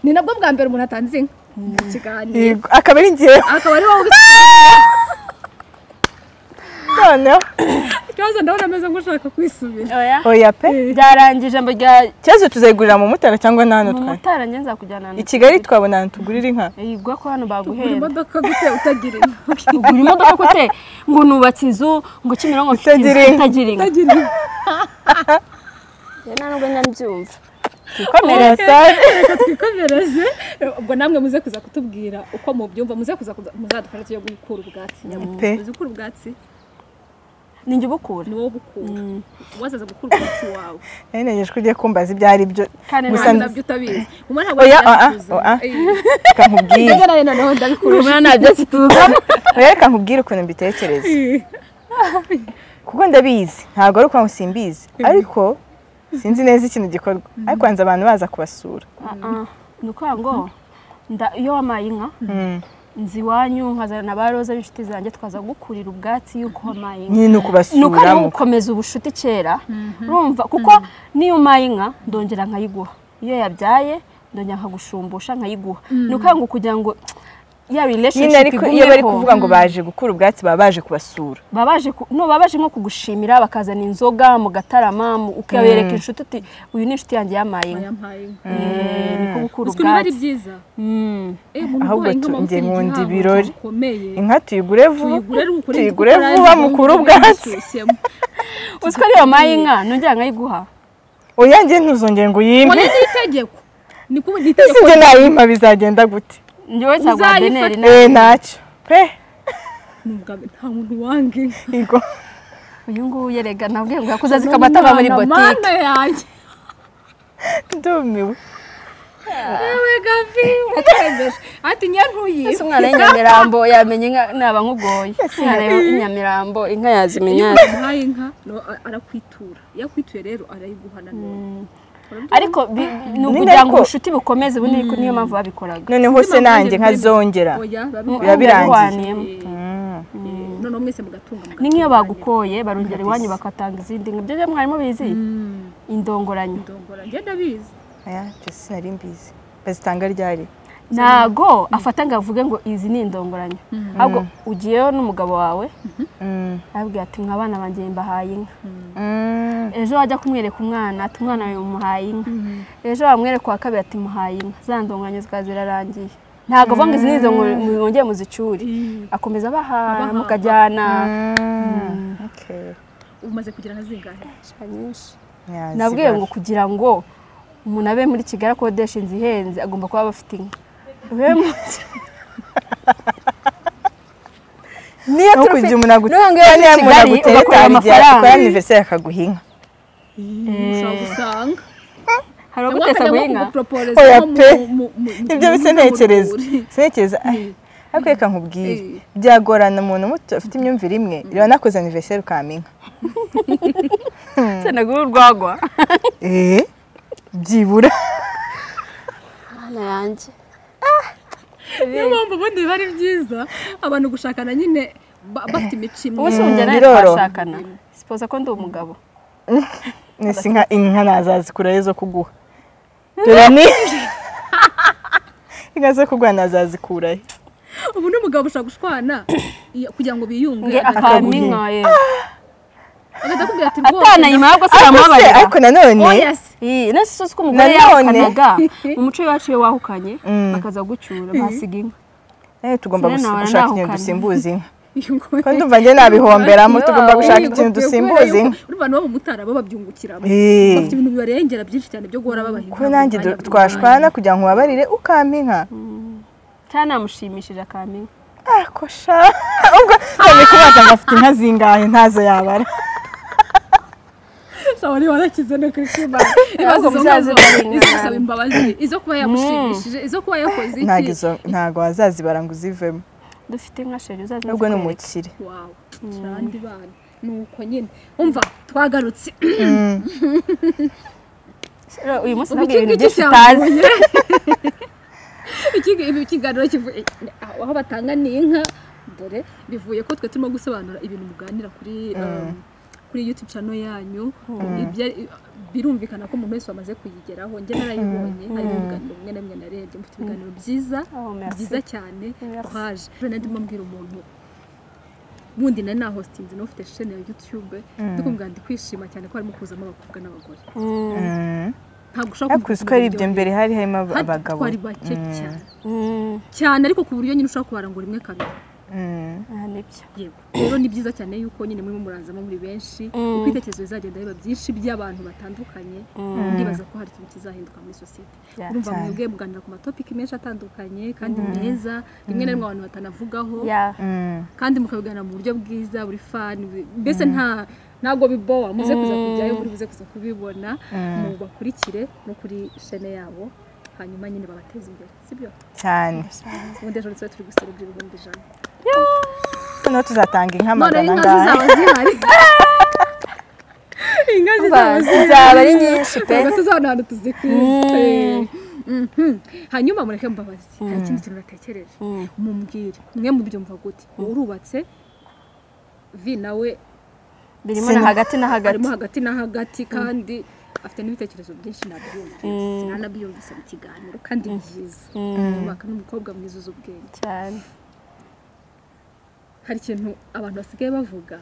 ni nabwo bwa mbere umuntu atanze inka mu kiganiro Yego, akaba ari njyewe akaba ari wowe usa noneho ikibazo ndabona ameze nk'ushaka kwisubira oya oya pe byarangije mba rya ikibazo tuzayigurira mu mutara cyangwa n'ahantu mu twari mutara njye nzakujyana i kigali twabona ahantu tugurira inka yigwa ko hano ugura baguhera imodoka gute utagira inka ugura imodoka gute ngo nubatse inzu ngo kimironko mfite Utagira inzu inka. itagira inka utagira inka Njye nta nubwo nyabyumva twikomereze Sare. reka twikomereze ubwo namwe muze kuza kutubwira uko mubyumva muze kuza kuza- muzadufasha tujye gukura ubwatsi Pe. uzi gukura ubwatsi ni njye ubukura ni wowe ubukura wazaza gukura ubwatsi wawe nari negeje ko ugiye kumbaza ibyo ari byo kandi Gusa- nta- nabyo utabizi umwe ntabwo oya azi oya ibyo oya uzi. reka nkubwire Njyewe nawe noneho ndabikura Urumuna nta byatsi tuzana oya reka nkubwire ukuntu mbitekereza kuko ndabizi ntabwo ari ukuvuga ngo simbizi ariko sinzi neza ikintu gikorwa ariko hanze abantu baza kubasura Ah, ah. ni ukuvuga ngo nda- iyo wamaye inka nzi iwanyu nkazana ba roza b'inshuti zanjye twaza gukurira ubwatsi y'uko wamaye inka nyine ni ni uko ari ukubasura mu- gukomeza ubucuti kera urumva kuko n'iyo umaye inka ndongera nkayiguha iyo yabyaye ndongera nkagushumbusha nkayiguha ni ukuvuga ngo kugira ngo ya nyine relationship ariko iyo bari igumeho kuvuga ngo baje gukura ubwatsi baba baje kubasura baba baje ku- no baba baje nko kugushimira bakazana inzoga mugatarama mu- ukabereka inshuti uti uyu ni inshuti yanjye yamaye inka yampaye inka Eh, ni ko gukura uzwi niba ari ubwatsi byiza Mm. Eh, umuntu Ahubwo uguhaye inka tu- uba njye ufite nkunda igihango ibirori. gikomeye inka tuyigure vuba tuyigure ari ukuri tuyigure vuba mukura ubwatsi uzi ko iyo wamaye inka nongera nkayiguha oya njye ntuzongere ngo uyimpe ubona ni itegeko ni kubu ni ese itegeko njye nayimpa bizagenda gute njyewe nzaguha Uzayifate. beneri nawe eh ntacyo pe Ni ubwa mbere, nta muntu wanga inka Yego. uyu nguyu yerega nabwiye ngo yakuze azika amata ava muri Ni umwana, botike mana yanjye ndumiwe yewe gavi watembeje ati nyantuye ese umwana w'inyamirambo yamenya inka naba nkugoye umwana w'inyamirambo inka yazimenya iyo umuhaye inka no- a- arakwitura iyo akwituye rero arayiguha nanone ariko bi- ni ukugira Ninde ngo ko- ubucuti bukomeze ubu ni- niyo mpamvu babikoraga noneho se nanjye nkazongera oya Biba birangiye. noneho mwese mugatunga mugatunga. ni nk'iyo bagukoye barongera iwanyu bagatanga izindi nka byo mwarimu bizi Mm, indongoranyo ndongora njye ndabizi aya ibyo sinari mbizi bazitanga ryari ntago afata ngo avuge ngo izi ni indongoranyo ahubwo ugiyeyo n'umugabo wawe Mm. arabwira ati mwa bana banjye mbahaye inka Mm. ejo wajya kumwereka umwana ati umwana wawe muhaye inka ejo wamwereka uwa kabiri ati muhaye inka za ndongoranyo zikaba zirarangiye ntabwo avuga ngo izi ni izo mwongeye muzicure akomeza abaha Abaha. mukajyana Mm. Okay. umaze kugira nka zingahe Yeah, nabwiye zibara. ngo kugira ngo umuntu abe muri kigali akodesha inzu ihenze agomba kuba aba afite inka Rero mu- niyo tukugira umuntu Nubwo iyo uri i Kigali, ugakorera amafaranga. akora aniveriseri akaguha inka ushobora gusanga hari uguteza guhinga guhinga Oya pe. ibyo bisa ntekereza sintekereza ariko reka nkubwire Eh. byagorana umuntu muto afite imyumvire imwe reba nakoze aniveriseri ukama inka senagura urwagwa eh byibura hano yanjye niyo mpamvu ubundi biba ari byiza abantu gushakana nyine ba- bafite imico ubu imwe se wongera nawe biroroha. twashakana sipoza ko ndi umugabo nisi nka inka nazazikurayo zo kuguha dore ni inka zo kuguha nazazikurayo ubu n'umugabo ushobora gushwana iya- kugira ngo biyunge nge akaminka ye agahita akubwira ati rwose atanayima ahubwo se ariko se aramubabarira ariko nanone yes Ii, nasi sosi ko umugore Nanone- yahukanaga mu muco iwacu iyo wahukanye bakaza gucyura basiga inka nawe tugomba Sinari gusi- nahora gushaka ikintu nahukana. dusimbuza inka iyo ngoye- kandi umva njye nabihomberamo Iyo tugomba gushaka wahuye ikintu dusimbuza inka urumva nabo mu mutara bo babyungukiramo Eh. bafite ibintu bibarengera byinshi cyane byo guhora babaha kuko nanjye du- twashwana kugira ngo ubabarire ukampa inka cyangwa namushimishije akaminka akosha ubwo none kubaza ngo afite inka zingahe ntazo yabara shawari warakize no kuri kimana ibibazo Ahubwo izo muzaze ngazo mubinga. izo gusaba imbabazi izo kuba yamushimishije izo kuba yakoze ntabwo iki izo ntabwo wazazibara ngo uzivemo dufite inka sheri uzaze nubwo ni nzikwereke. umukire wawe turandi bana nuko nyine umva twagarutse Rero uyu munsi Ubu nabwiye ibintu iki byinshi ngiki utazi Iki- ibi ikiganiro kivuye aho batanga ni inka dore bivuye ko twe turimo gusobanura ibintu muganira kuri um, kuri youtube channel yanyu Ibya- birumvikana ko umuntu wese wamaze kuyigeraho njye narayibonye hari ibiganiro bimwe na bimwe narebye mufite ibiganiro byiza Oh, merci. byiza cyane Merci. twaje rero ndimo mbwira umuntu bundi nari nahostinze n'ufite shene ya youtube ndikubwira ndi kwishima cyane ko harimo kuzamo abakobwa n'abagore Mm, ntabwo ushobora ariko uzi ko hari ibyo mbere hari harimo ab- Hadi abagabo twari bake cyane mm, cyane ariko ku buryo nyine ushobora kubarangura imwe kabiri Mm. ah, nibyo yego rero ni byiza cyane yuko nyine muri murazamo muri benshi Mm. uko ibitekerezo bizagenda biba byinshi by'abantu batandukanye ndibaza ko hari ikintu kizahinduka muri sosiyete Yeah, urumva cyane. mwebwe muganira ku matopiki menshi atandukanye kandi meza rimwe na rimwe abantu batanavugaho Yeah. Mm. kandi mukabiganira mu buryo bwiza buri fani buri- mbese nta ntabwo bibowa muze kuza kujyayo muri buze kuza kubibona mubakurikire no kuri shene yabo hanyuma nyine babateze imbere sibyo cyane ubundi ejo tuba turi guserebya ibihumbi ijana noneho tuzatanga inka none magana inka angahe zizaba zihari inka zizaba Ba- zihari zizaba ari nyinshi pe ntabwo tuzabona ahantu tuzikwize Mhm. hanyuma mureke mbabazi hari ikindi kintu natekereje mumubwire mwe mu byumva gute urubatse vi nawe birimo na hagati na hagati arimo hagati na hagati kandi afite n'ibitekerezo byinshi nabyumvise sinanabyumvise mu kiganiro kandi byiza yubaka n'umukobwa mwiza uzi ubwenge cyane hari ikintu abantu basigaye bavuga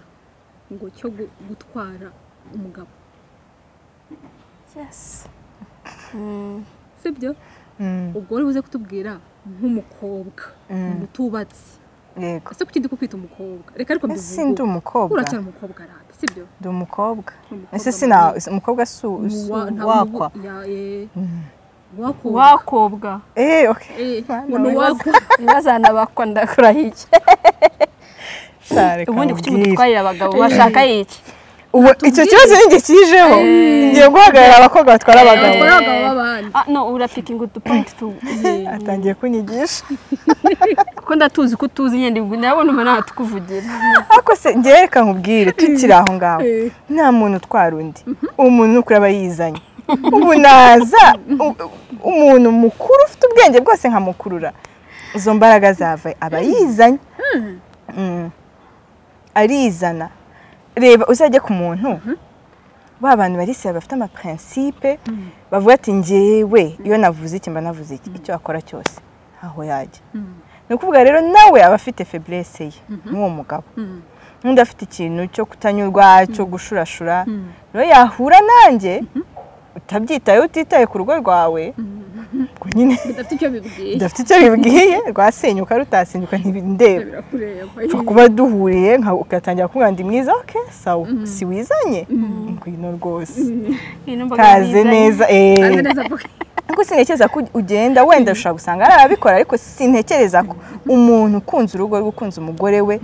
ngo cyo gu- gutwara umugabo yes sibyo Mm. ubwo wari buze kutubwira nk'umukobwa umuntu utubatse yego ese kuki ndi kukwita umukobwa reka ariko ese ndi umukobwa uracyari umukobwa rada sibyo ndi umukobwa Umukobwa ese mwiza. sina umukobwa si u- si Wa- nta- uwakwa ya- eh, wakobwa. wakobwa Eh, okay. Eh, Mana, umuntu wibaza. wakwa bazanabakwa ndakurahiye Sha, reka ubundi kuki nkubwire. mututwarira abagabo bashaka iki Ubu icyo kibazo ni njye kijeho ngiye guhagarara abakobwa batwara abagabo batwara abagabo b'abandi Ah, no urapikinga udupointi tu atangiye kunyigisha kuko ndatuzi ko utuzi nyine ndabona ndabona umuntu ntawe tukuvugira ariko se njyewe reka nkubwire tukiri aho ngaho nta muntu utwara undi umuntu ni ukuri aba yizanye ubu naza u- umuntu mukuru ufite ubwenge bwose nkamukurura izo mbaraga zava aba yizanye Mm. arizana reba uzajya ku muntu ba bantu barisira bafite amaprincipe bavuga ati ngewe iyo navuze iki mba navuze iki icyo akora cyose ntaho yajya ni ukuvuga rero nawe aba afite feburese ye n'uwo mugabo n'undi afite ikintu cyo kutanyurwa cyo gushurashura rero yahura nanjye utabyitayeho utitaye ku rugo rwawe ubwo nyine bidafite icyo bibwiye udafite icyo bibwiye rwasenyuka rutasenyuka ntibindeba birakureba upfa kuba duhuriye nka- ugatangira kumubwira ndi mwiza oke sawa si wizanye ngwino rwose kaze neza Azi eee neza avuga kuko sintekereza ko ugenda wenda ushobora gusanga hari ababikora ariko sintekereza ko umuntu ukunze urugo rwe ukunze umugore we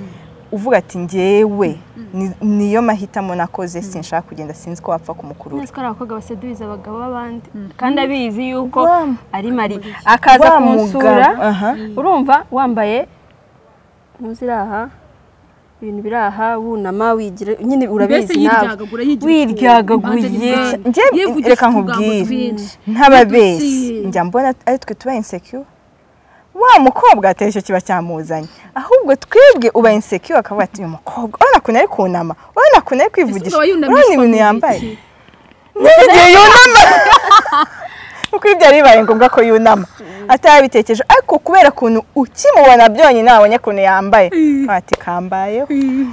uvuga ati ngewe ni- niyo mahitamo nakoze sinshaka kugenda sinzi ko wapfa kumukurura nzi ko ari abakobwa basedubiza abagabo b'abandi kandi abizi yuko Wa- ari mari akaza Wa kunsura mugabo, aha. urumva wambaye ntuziri aha ibintu biri aha wunama wigira nyine mbese urabizi nawe yiryagagura yigira Wiryagaguye. Njye reka nkubwire ntababeshyi njya mbona ari twe tuba insecure wa mukobwa atari cyo kiba cyamuzanye ahubwo twebwe uba insecure akavuga ati uyu mukobwa urabona ukuntu ari kunama urabona ukuntu ari kwivugisha urabona ibintu yambaye n'igihe yunama kuko ibyo yari bibaye ngombwa ko yunama atarabitekereje ariko kubera ukuntu ukimubona byonyine wabonye ukuntu yambaye ati kambayeho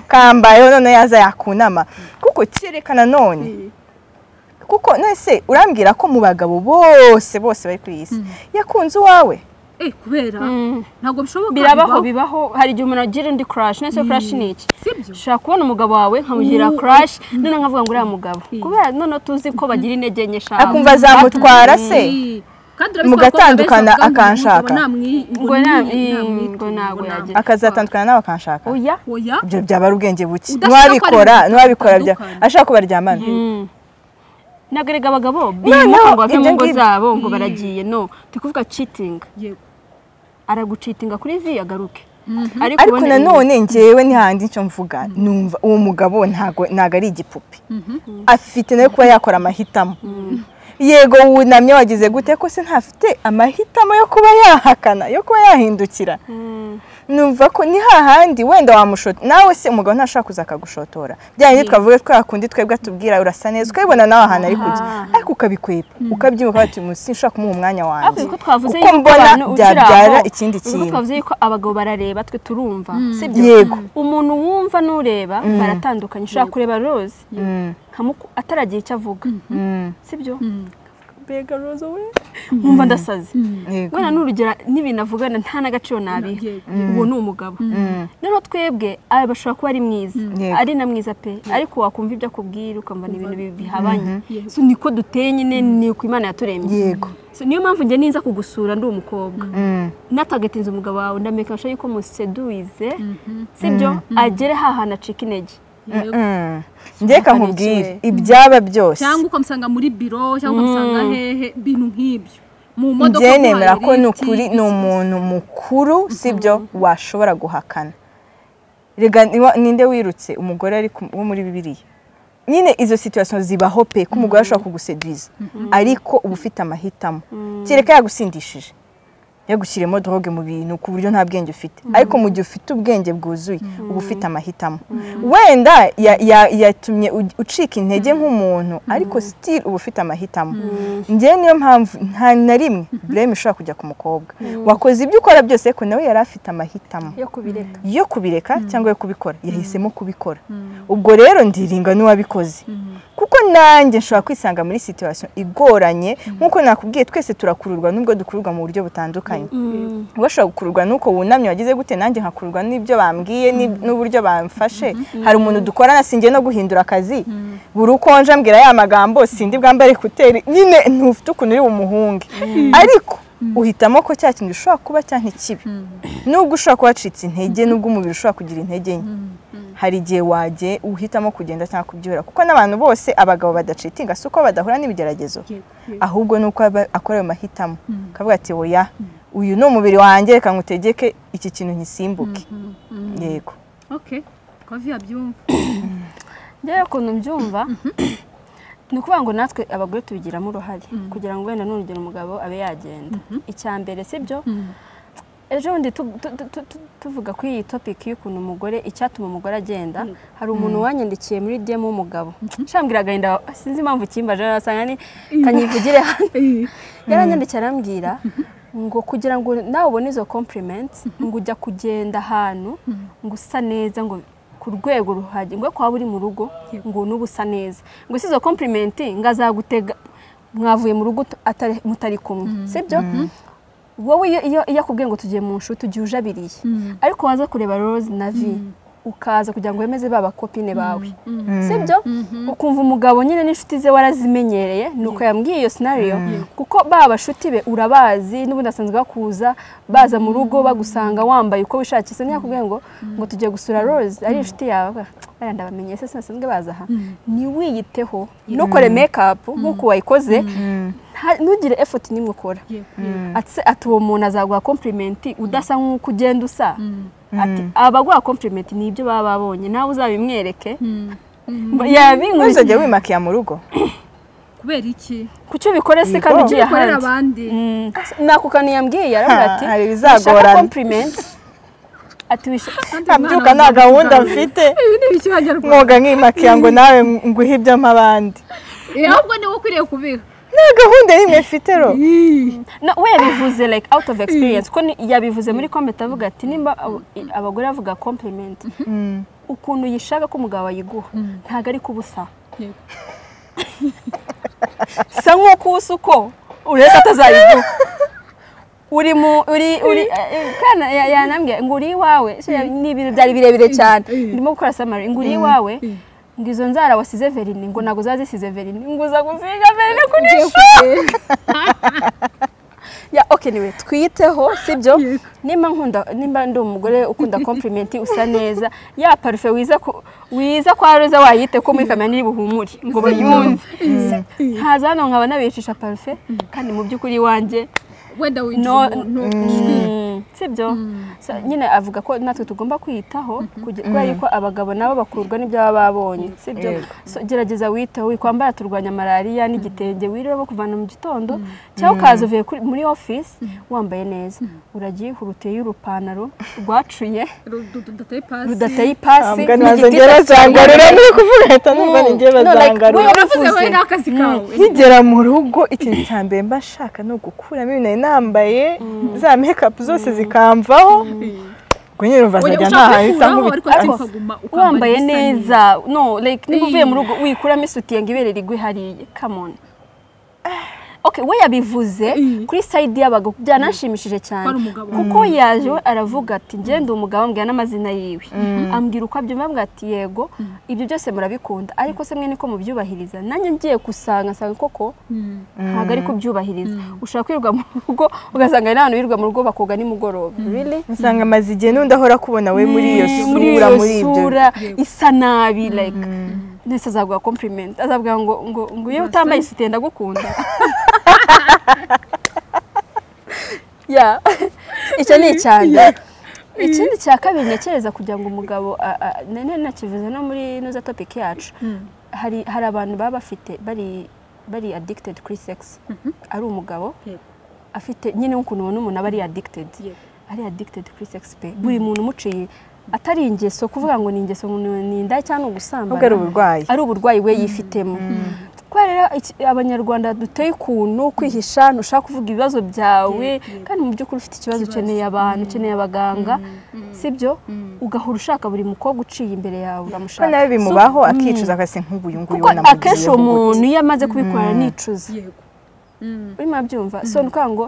kambayeho noneho yaza yakunama kuko cyerekana none kuko nese urambwira ko mu bagabo bose bose bari kuri iyi si yakunze uwawe eh kubera ntabwo bishoboka birabaho bibaho hari igihe umuntu agira undi crash nese crash ni iki ushobora kubona umugabo wawe nkamugira crash none nkavuga ngo uriya mugabo kubera noneho tuzi ko bagira intege nke eshanu akumva azamutwara se mugatandukana akanshaka ngo ntabwo yagira akazatandukana nawe akanshaka oya oya ibyo byaba ari ubwenge buke Udashaka ntiwabikora ko ari ntiwabikora bya bitandukanye. ashaka ko baryamana ntabwo erega abagabo bimuka ngo Noneho bave mu ibyo ngo ngibyo. zabo ngo baragiye no turi kuvuga cheating yego aragucitinga kuri vi agaruke ariko ubundi- nanone ngewe n'ihandi icyo mvuga numva uwo mugabo ntago ntago ari igipupe afite nawe kuba yakora amahitamo yego wunamye wagize gute ko se ntafite amahitamo yo kuba yahakana yo kuba yahindukira Mm. numva ko ni hahandi wenda wamushota nawe se umugabo ntashobora kuza akagushotora bya bindi twavuga twa kundi twebwe atubwira urasa neza ukabibona nawe ahantu ari kujya ariko ukabikwepa ukabyibuka ukavuga ati musi nshobora kumuha umwanya wanjye ariko uko twavuze kuko yuko mbona abantu ukiri aho, byabyara ikindi uko kintu twavuze yuko abagabo barareba twe turumva sibyo yego umuntu wumva n'ureba baratandukanye ushobora kureba rose Mm. nkamuku ataragira icyo avuga Mm. sibyo mbega roza we nkumva ndasaze Yego. wenda n'urugero n'ibintu avugana nta n'agaciro nabiha yego uwo ni umugabo Mm. noneho twebwe aba bashobora kuba ari mwiza Yego. ari na mwiza pe ariko wakumva ibyo akubwira ukumva ni ibintu bi- bihabanye Yego. So, niko duteye nyine ni uko imana yaturemye yego So, niyo mpamvu njye ninza kugusura ndi umukobwa Mm. natagatinze umugabo wawe ndameka sure yuko museduwize sibyo agere hahana acika intege yego Mm. ndeka nkubwire Sobanukirwe. ibyaba byose cyangwa ukamusanga muri biro cyangwa ukamusanga hehe ibintu nk'ibyo mu modoka njye guhaha nemera ko ni lift, ukuri ni iki- umuntu mukuru sibyo washobora guhakana rega niwa- ninde wirutse umugore ari ku- wo muri bibiliya nyine izo situwasiyo zibaho pe ko umugore ashobora kuguseduza ariko uba ufite amahitamo kereka yagusindishije yagushyiremo droge mu bintu ku buryo nta bwenge ufite ariko mu gihe ufite ubwenge bwuzuye uba ufite amahitamo wenda ya- ya- yatumye u- ucika intege nk'umuntu ariko sitiri uba ufite amahitamo njyewe niyo mpamvu nta na rimwe bureme ishobora kujya ku mukobwa wakoze ibyo ukora byose ariko nawe yari afite amahitamo yo kubireka yo kubireka cyangwa yo kubikora yahisemo kubikora ubwo rero ndiringa n'uwabikoze kuko nanjye nshobora kwisanga muri situwasiyo igoranye nk'uko nakubwiye twese turakururwa nubwo dukururwa mu buryo butandukanye we ashobora gukururwa n'uko wunamye wagize gute nanjye nkakururwa n'ibyo bambwiye n'ib- n'uburyo bamfashe hari umuntu dukorana sinjye no guhindura akazi buri uko nje ambwira ya magambo sindi bwambare kuteri nyine ntufite ukuntu uri bumuhunge ariko uhitamo ko cya kintu gishobora kuba cyangwa ntikibe nubwo ushobora kuba wacitse intege nubwo umubiri ushobora kugira intege nke hari igihe wajye uhitamo kugenda cyangwa kubyihora kuko n'abantu bose abagabo badacitinga si uko badahura n'ibigeragezo yego, yego. ahubwo ni uko aba- akora ayo mahitamo akavuga ati oya uyu ni umubiri wanjye reka ngutegeke iki kintu nkisimbuke Mm, mm. yego okay kovi yabyumva njyewe ukuntu mbyumva ni ukuvuga ngo natwe abagore tubigiramo uruhare kugira ngo wenda n'urugero umugabo abe yagenda icya mbere sibyo ejo bundi tu- tu- tu- tu- tu- tuvuga kuri iyi topiki y'ukuntu umugore icyatuma umugore agenda hari umuntu wanyandikiye muri demu w'umugabo nshambwira agahinda sinzi impamvu kimbaje arasanga ni kanyivugire hano yaranyandikiye arambwira ngo kugira ngo nawe ubone izo compliments ngo ujya kugenda ahantu ngo usa neza ngo ku rwego ruhagije ngo kwa uri mu rugo ngo n'ubu usa neza ngo si izo compliment ngo azagutega mwavuye mu rugo atari- mutari kumwe sibyo wowe iyo iyo iyo akubwiye ngo tugiye mu nshuti ugiye ujabiriye ariko waza kureba Rose na Vi ukaza kugira ngo wemeze ba bakopine bawe sibyo ukumva umugabo nyine n'inshuti ze warazimenyereye ni uko yambwiye iyo sinariyo kuko ba bashuti be urabazi n'ubundi asanzwe bakuza baza mu rugo bagusanga wambaye uko wishakiye se ntiyakubwiye ngo ngo tugiye gusura Rose ari inshuti yawe bariya ndabamenye se sinasazwe baza aha ntiwiyiteho ntukore makeup nk'uko wayikoze nta- ntugire effort n'imwe ukora yego yego ati ati uwo muntu azaguha komplimenti udasa nk'uko ugenda usa ati abaguha komplimenti ni ibyo baba babonye nawe uzabimwereke Mm. yabinkurikiye ntuzajya wimakiya mu rugo kubera iki kuki ubikora se kandi ugiye ukorera ahandi abandi Mm. nako kantu yambwiye aravuga ati hari "Wishaka ibizagorana compliment ati "Wish- kandi uyu mwana nkabyuka nta wazamuka gahunda cyane. mfite ibi ni ikinyarwanda mwoga nkimakiya ngo nawe nguhe ibyo abandi ahubwo ni wowe ukwiriye kubiha nta gahunda n'imwe mfite ro No, we yabivuze like out of experience ko ni- yabivuze muri comment avuga ati nimba abo- i- abagore bavuga compliment Mm. ukuntu yishaka ko umugabo ayiguha ntabwo ari kubusa Yego. sa nk'uko ubusa uko ureka atazayiguha uri mu uri uri eh, kana ya- yanambwiye ngo uri iwawe So, ya- ni ibintu byari birebire cyane ndimo gukora samari ngo uri iwawe ngo izo nzara wasize verini ngo ntabwo zaba zisize verini ngo uza gusiga verini kuri ya okay niwe twiteho sibyo nimba nkunda nimba ndi umugore ukunda compliment usa neza ya parufe wiza ku wiza kwa roza wayite ko muri kamera niri buhumure ngo bayumve ntaza hano nkaba nabicisha parufe kandi mu by'ukuri iwanjye wenda winjira No- umuntu Mm, sibyo So, nyine avuga ko natwe tugomba kwiyitaho kuge- kubera ko abagabo nabo bakurwa n'ibyo baba babonye sibyo So, gerageza witeho wikwambara turwanya malariya n'igitenge wirirwa kuvana mu gitondo cyangwa ukaza uvuye kuri- muri ofisi wambaye neza uragiye uruteye urupantaro rwacuye rudateye pasi rudateye ipasi ntabwo n'igitita nazongera zanga rero cyangwa- nuri kuvuga leta Mm. numva nongera No, like, bazanga we rero uravuze waravuze. wowe n'akazi kawe nkigera mu rugo ikintu cya mbere mba nshaka ni ugukuramo ibintu nari nambaye za mekapu zose zikamvaho ubwo nyine urumva Oya, zajya ushaka ntahahita kubikuraho ariko nkubita ariko ariko ukaguma ukambara wambaye igisa neza no like niba uvuye mu rugo wikuramo isutiye ngo ibere rigwe hariya come on okay we yabivuze Eh. kuri side y'abagabo byananshimishije cyane Ko ari umugabo. kuko yaje we aravuga ati ngende umugabo ambwira n'amazina yiwe ambwira uko abyumva ambwira ati yego ibyo byose murabikunda ariko se mwe niko mubyubahiriza nanjye ngiye gusanga nsanga koko Mm. ntabwo ari kubyubahiriza ushobora kwirirwa mu rugo ugasanga hari n'abantu birirwa mu rugo bakoga nimugoroba really usanga amaze igihe n'undi ahora kubona we muri iyo Mm, sura muri iyo ibyo sura isa nabi like ndetse azaguha compliment azavuga ngo ngo ngo iyo utambaye isutiye ndagukunda ya icyo ni icyane ikindi cya kabiri ntekereza kugira ngo umugabo a- a- nene nakivuze no muri inoza topic yacu hari hari abantu baba bafite bari bari addicted kuri sex ari umugabo Yego. afite nyine nk'ukuntu ubona umuntu aba ari addicted Yego. ari addicted kuri sex pe buri muntu umuciye atari ingeso kuvuga ngo ni ingeso ngo ni inda cyangwa ni ahubwo ari ugusambana uburwayi ari uburwayi we yifitemo kubera rero iki- abanyarwanda duteye ukuntu kwihisha ntushaka kuvuga ibibazo byawe kandi mu by'ukuri ufite ikibazo ukeneye abantu ukeneye abaganga sibyo ugahora ushaka buri mukobwa uciye imbere yawe ko uramushaka nawe So, bimubaho akicuza akase nk'ubu uyu nguyu kuko akenshi uwo muntu iyo amaze kubikora aranicuza Yego. Mm. urimo abyumva so ni ukuvuga ngo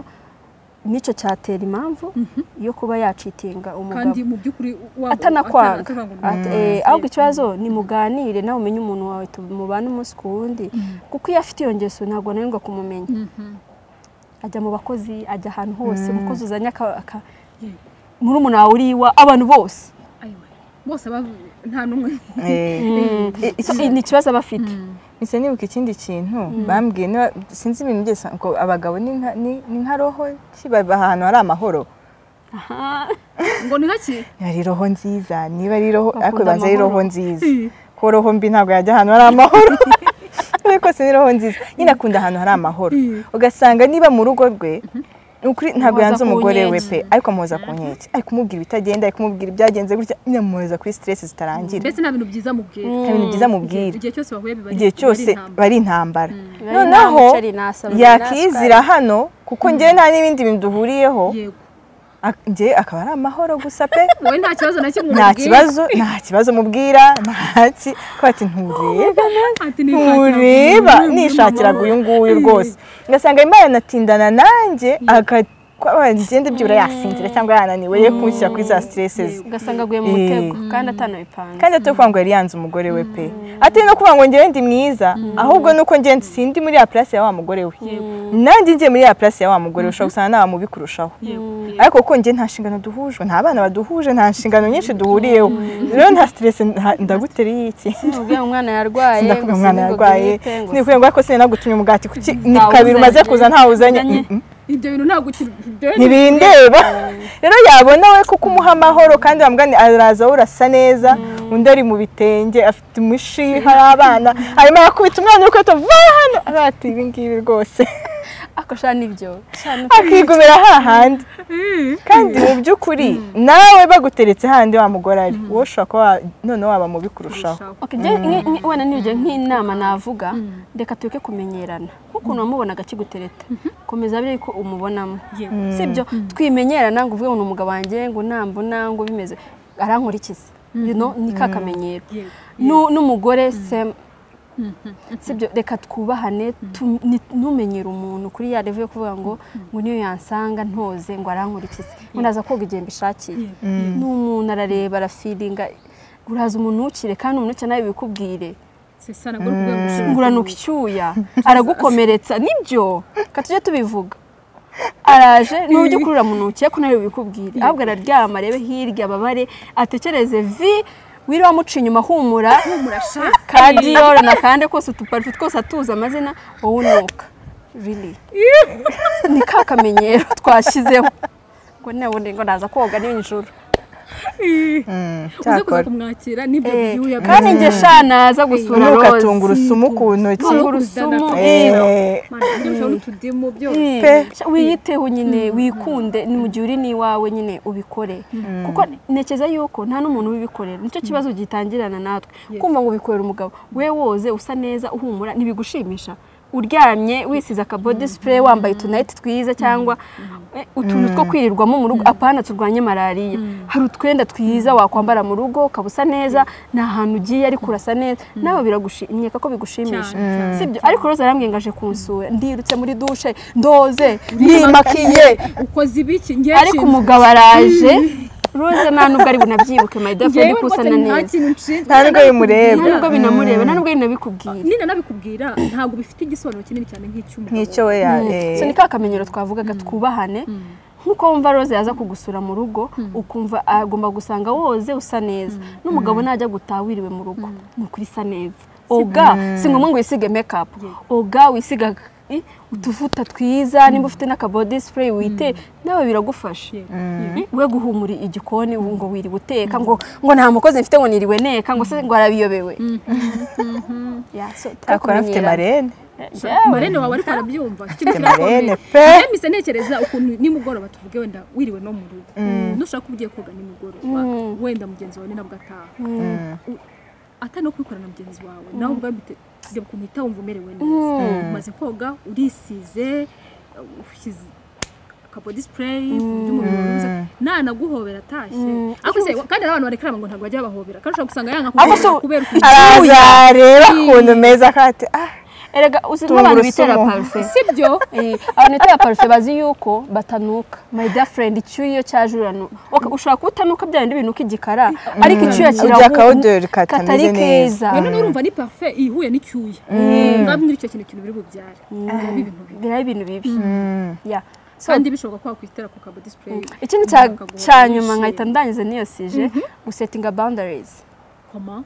nicyo cyatera impamvu yo kuba yacitinga umugabo kandi mu by'ukuri waba- atanakwanga atanakwanga ngo At- eh, ahubwo ikibazo ni muganire nawe umenye umuntu wawe tu- mubane umunsi ku wundi kuko iyo afite iyo ngeso ntabwo ananirwa kumumenya ajya mu bakozi ajya ahantu hose umukozi uzanye aka- aka- muri umuntu wawe uriwa abantu bose Ayiwe. bose bavu- nta n'umwe So, ni ikibazo aba afite mpise nibuka ikindi kintu bambwiye niba- sinzi ibintu byose ngo abagabo ni nka- ni ni nka roho ki baba ahantu hari amahoro Aha. ngo ni nkaki ari roho nziza niba ari roho Bakunda ariko ibanza ari roho amahoro. nziza ko roho mbi ntabwo yajya ahantu hari amahoro ariko si ni roho nziza nyine akunda ahantu hari amahoro ugasanga niba mu rugo rwe ni ukuri ntabwo Muhoza yanze ku umugore we nkeke. pe ariko amuhoza ku nkeke ari kumubwira ibitagenda ari kumubwira ibyagenze gutya nyine amuhoza kuri siteresi zitarangira mbese nta bintu byiza mubwira nta bintu byiza amubwira igihe cyose bahuye biba ari- igihe biba ari cyose intambara. bari intambara Bari noneho nta muceri, nta sorori, nta yakiyizira hano kuko njyewe nta n'ibindi bintu duhuriyeho yego ak- njyewe akaba ari amahoro gusa pe wowe nta kibazo na kimwe nta umubwira. kibazo nta kibazo mubwira nta ki ko ati ntureba Ati, "Nishakira ntureba umuntu, nishakiraga umuntu uyu nguyu rwose ngasanga imana yanatindana nanjye akagenda byibura yasinzira cyangwa yananiwe ye kunshyira kuri za stresses ugasanga aguye mu Eh. mutego kandi atanabipanze kandi atari ukuvuga ngo yari yanze umugore we pe atari no kuvuga ngo njyewe ndi mwiza ahubwo nuko njyewe sindi muri ya place ya wa mugore we nanjye ngiye muri ya place ya wa mugore we ushobora gusanga nta mubi kurushaho Yego, yego. ariko kuko njye nta nshingano duhuje nta bana baduhuje nta nshingano nyinshi duhuriyeho rero nta stress nta- ndaguteriye iki Sinakubwira ngo umwana yarwaye ngo sindakubwira umwana sinzi ngo yarwaye grippe, ngo sindakubwira ngo ariko sinagutumye umugati kuki ni Ntawe kabiri umaze uzanye. kuza ntawe uzanye Uzanye. Mm, mm. ibyo bintu ntabwo kiri- ibyo bintu- ntibindeba rero yabona we kuko umuha amahoro kandi bamugane araza we urasa neza undi ari mu bitenge afite umushi hari abana arimo arakubita umwana uri kwita va hano arati ibi ngibi rwose akosha n'ibyo akigumira hahandi kandi mu by'ukuri nawe baguteretse handi wa mugore ari wowe ushobora kuba wa- noneho waba mubi kurushaho Okay, je- nge- nge- wenda nibyo nk'inama navuga reka tureke kumenyerana nk'ukuntu wamubonaga akigutereta komeza biri ko umubonamo Yego. si byo twimenyerana ngo uvuge ngo ni umugabo wanjye ngo nambona ngo bimeze arankurikiza You know, ni ka kamenyero Yego. Nu- n'umugore same. si byo reka twubahane tu- ni- ntumenyere umuntu kuri ya revo yo kuvuga ngo ngo niyo yansanga ntoze ngo arankurikize ngo naza koga igihe mbishakiye ni umuntu arareba arafiringa uraza umuntu ukire kandi umuntu ukire nawe bikubwire C'est ça, nabwo urikuvuga ngo ushobora nguranuka icyuya aragukomeretsa nibyo reka tujye tubivuga araje nujya ukurura mu ntoki ariko nawe bikubwire ahubwo araryama arebe hirya ababare atekereze vi wiriwe amuca inyuma humura kumurasha kandi yorana kandi kose utuparifu twose atuzi amazina wowe unuka rili ni ka kamenyero twashyizeho ngo nabone ngo naza koga nijoro uze kuza cyakora. kumwakira n'ibyo Eh, byuya kandi njye sha naza gusura nuko Rose. atunga urusumu ku ntoki Tunga urusumu Eh, Mana, ibyo bishobora n'utudimu byose Eh, pe. sha wiyiteho nyine wikunde ni mu gihe uri n'iwawe nyine ubikore kuko ntekereza yuko nta n'umuntu ubibikorera nicyo kibazo gitangirana natwe kumva ngo ubikorera umugabo we woze usa neza uhumura ntibigushimisha uryamye wisize akabodi sipureyi wambaye utunayiti twiza cyangwa eh, utuntu two kwirirwamo mu rugo apana turwanye malariya hari utwenda twiza wakwambara mu rugo ukaba usa neza nta hantu ugiye ariko urasa neza nawe biragushimika ko bigushimisha Cyane, cyane, sibyo ariko rose arambwiye ngo aje kunsura ndirutse muri dushe ndoze nimakiye ukoze ibiki ngewe ariko umugabo araje rose nta nubwo ari bunabyibuke mayida ngewe ndi rwose kusana nta neza kintu nshinzwe nta nubwo nta bimureba nubwo binamureba nta nubwo binabikubwira nina nabikubwira ntabwo bifite igisobanuro kinini cyane nk'icy'umugabo nk'icyo we ya eh, so ni ka kamenyero twavugaga twubahane nk'uko wumva rose yaza kugusura mu rugo ukumva agomba gusanga woze usa neza n'umugabo najya gutaha wiriwe mu rugo ni ukuri isa neza oga si ngombwa ngo wisige mekapu oga wisiga i, utuvuta twiza nimba ufite n'akabodi sipureyi wite nawe biragufasha Yego, I, we guhumura igikoni ubu ngo wiriwe uteka ngo ngo nta mukozi mfite ngo niriwe neka ngo se ngo arabiyobewe Ya, so, akora afite twakamenyerana. marene Yewe. marene wawe ariko arabyumva Afite marene pe yemisa ntekereza ukuntu nimugoroba tuvuge wenda wiriwe no mu rugo nushaka uba ugiye koga nimugoroba wenda mugenzi wawe ni nabwo ataha U- atari no kubikora na mugenzi wawe nawe ubwawe bite- bijya ukuntu uhita wumva umerewe neza umaze koga urisize uh, ushyize akabodi sipureyi by'umubiri wawe nanaguhobera atashye ariko se kandi hari abantu barekaraba ngo ntabwo bajya bahobera kandi ushobora gusanga yanga Ariko se kuhobera kubera ukuntu araza areba ukuntu meza kati ah erega uzi Tungurusumu. nk'abantu bitera parufe sibyo Eh, abantu bitera parufe bazi yuko batanuka my dear friend icyuya cyaje uranu Ok, ushobora kuba utanuka bya bindi binuka igikara ariko icyuya Ujya kirahu akawuderi katameze katari keza neza rero urumva ni parufe ihuye n'icyuya ngaho icyo kintu kintu biri bubyare Biba ibintu bibi biriho ibintu bibi Ya. So, kandi bishoboka ko wakwitera ku kabo disipureyi ikindi cya- cya nyuma nkahita ndangiza niyo sije gusetinga boundaries koma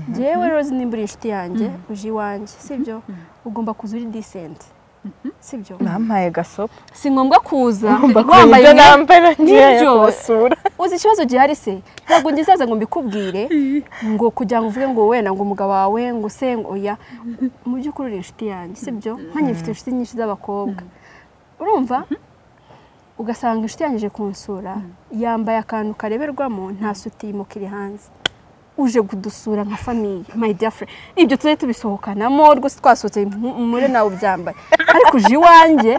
njyewe rose nimba uri inshuti yanjye uje iwanjye sibyo ugomba kuza uri decent sibyo nampaye gasopo si ngombwa kuza wambaye ibyo imyenda- nambara ngiye Nibyo. kubasura uzi ikibazo gihari se ntabwo ngizaza ngo mbikubwire ngo kugira ngo uvuge ngo wenda ngo umugabo wawe ngo use ngo oya mu by'ukuri uri inshuti yanjye si byo nkanjye mfite inshuti nyinshi z'abakobwa urumva ugasanga inshuti yanjye ije kunsura yambaye akantu kareberwamo nta suti yimukira hanze uje kudusura nka famiye my dear friend ibyo tujye tubisohokanamo rwose twasohotse muri nawe ubyambaye ariko uje iwanjye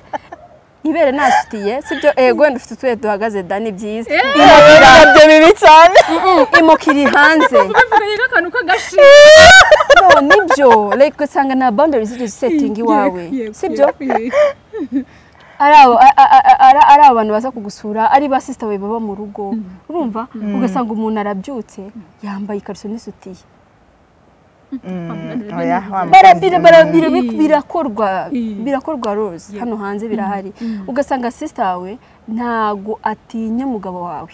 ibere nasutiye si byo ego wenda ufite utuye duhagaze da ni byiza nabyo bibi cyane imokiri hanze bivugaye nk'akantu k'agashi no nibyo like ugasanga nta boundary zigeze usetinga iwawe sibyo ari abo- a- a- a- a- ari abantu baza kugusura ari ba sisita bawe baba mu rugo urumva ugasanga umuntu arabyutse yambaye ikariso n'isutiye oya wambaye barabira barabira bi- Mm. birakorwa Mm. birakorwa rose hano hanze birahari ugasanga sisita wawe ntago atinya umugabo wawe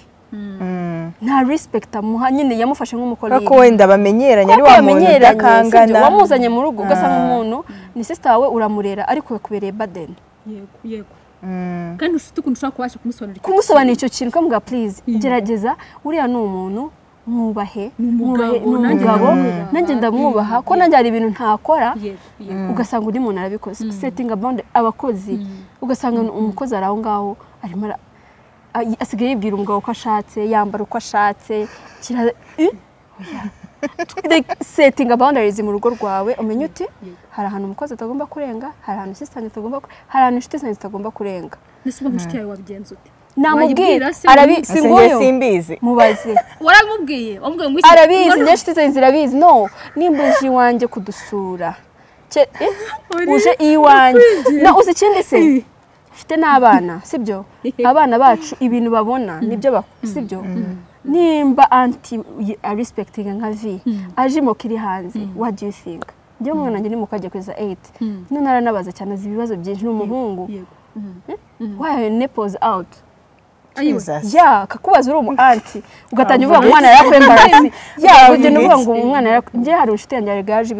nta respect amuha nyine yamufashe nk'umukoloni kuko wenda bamenyeranye ari kuko wa muntu wamenyeranye udakangana sibyo wamuzanye mu rugo ugasanga umuntu ni sisita wawe uramurera ariko yakubereye badeni yego yego Mm. kandi ufite ukuntu ushobora kubasha kumusobanurira kumusobanurira icyo kintu ukamuga purize gerageza uriya ni umuntu mwubahe ni mwubahe- umugabo ni nanjye umugabo ndamwubaha. nanjye ndamwubaha ko nanjye hari ibintu ntakora yego yego ugasanga undi muntu arabikoze setingi abawundi abakozi ugasanga umukozi ari aho ngaho arimo ara- a- asigaye yibwira umugabo ko ashatse yambara uko ashatse setingi abawundarizi mu rugo rwawe umenya uti hari ahantu umukozi atagomba kurenga hari ahantu asisitanti atagomba ku- hari ahantu inshuti zanjye zitagomba kurenga mbese uba inshuti yawe wabigenza ute namubwira Wayibwira se arabi ubundi? si njye nguyu simbizi mubaze warabimubwiye wamubwiye ngo iki arabizi ngo- njye inshuti zanjye zirabizi no nimbuze iwanjye kudusura Ce- eh, uje iwanjye no uzi ikindi se mfite n'abana sibyo abana bacu ibintu babona nibyo bak- sibyo nimba anti y- a respecting nka vi aje imoka iri hanze what do you think njyewe umwana wanjye nimuka agiye kweza 8 none aranabaza cyane azi ibibazo byinshi ni umuhungu yego why are your nipples out ayiwe Jesus. ya kakubaza uri umu anti ugatangira uvuga ngo umwana yarakwembarasi ya ugenda uvuga ngo umwana yarak- njye hari inshuti yanjye yaregaje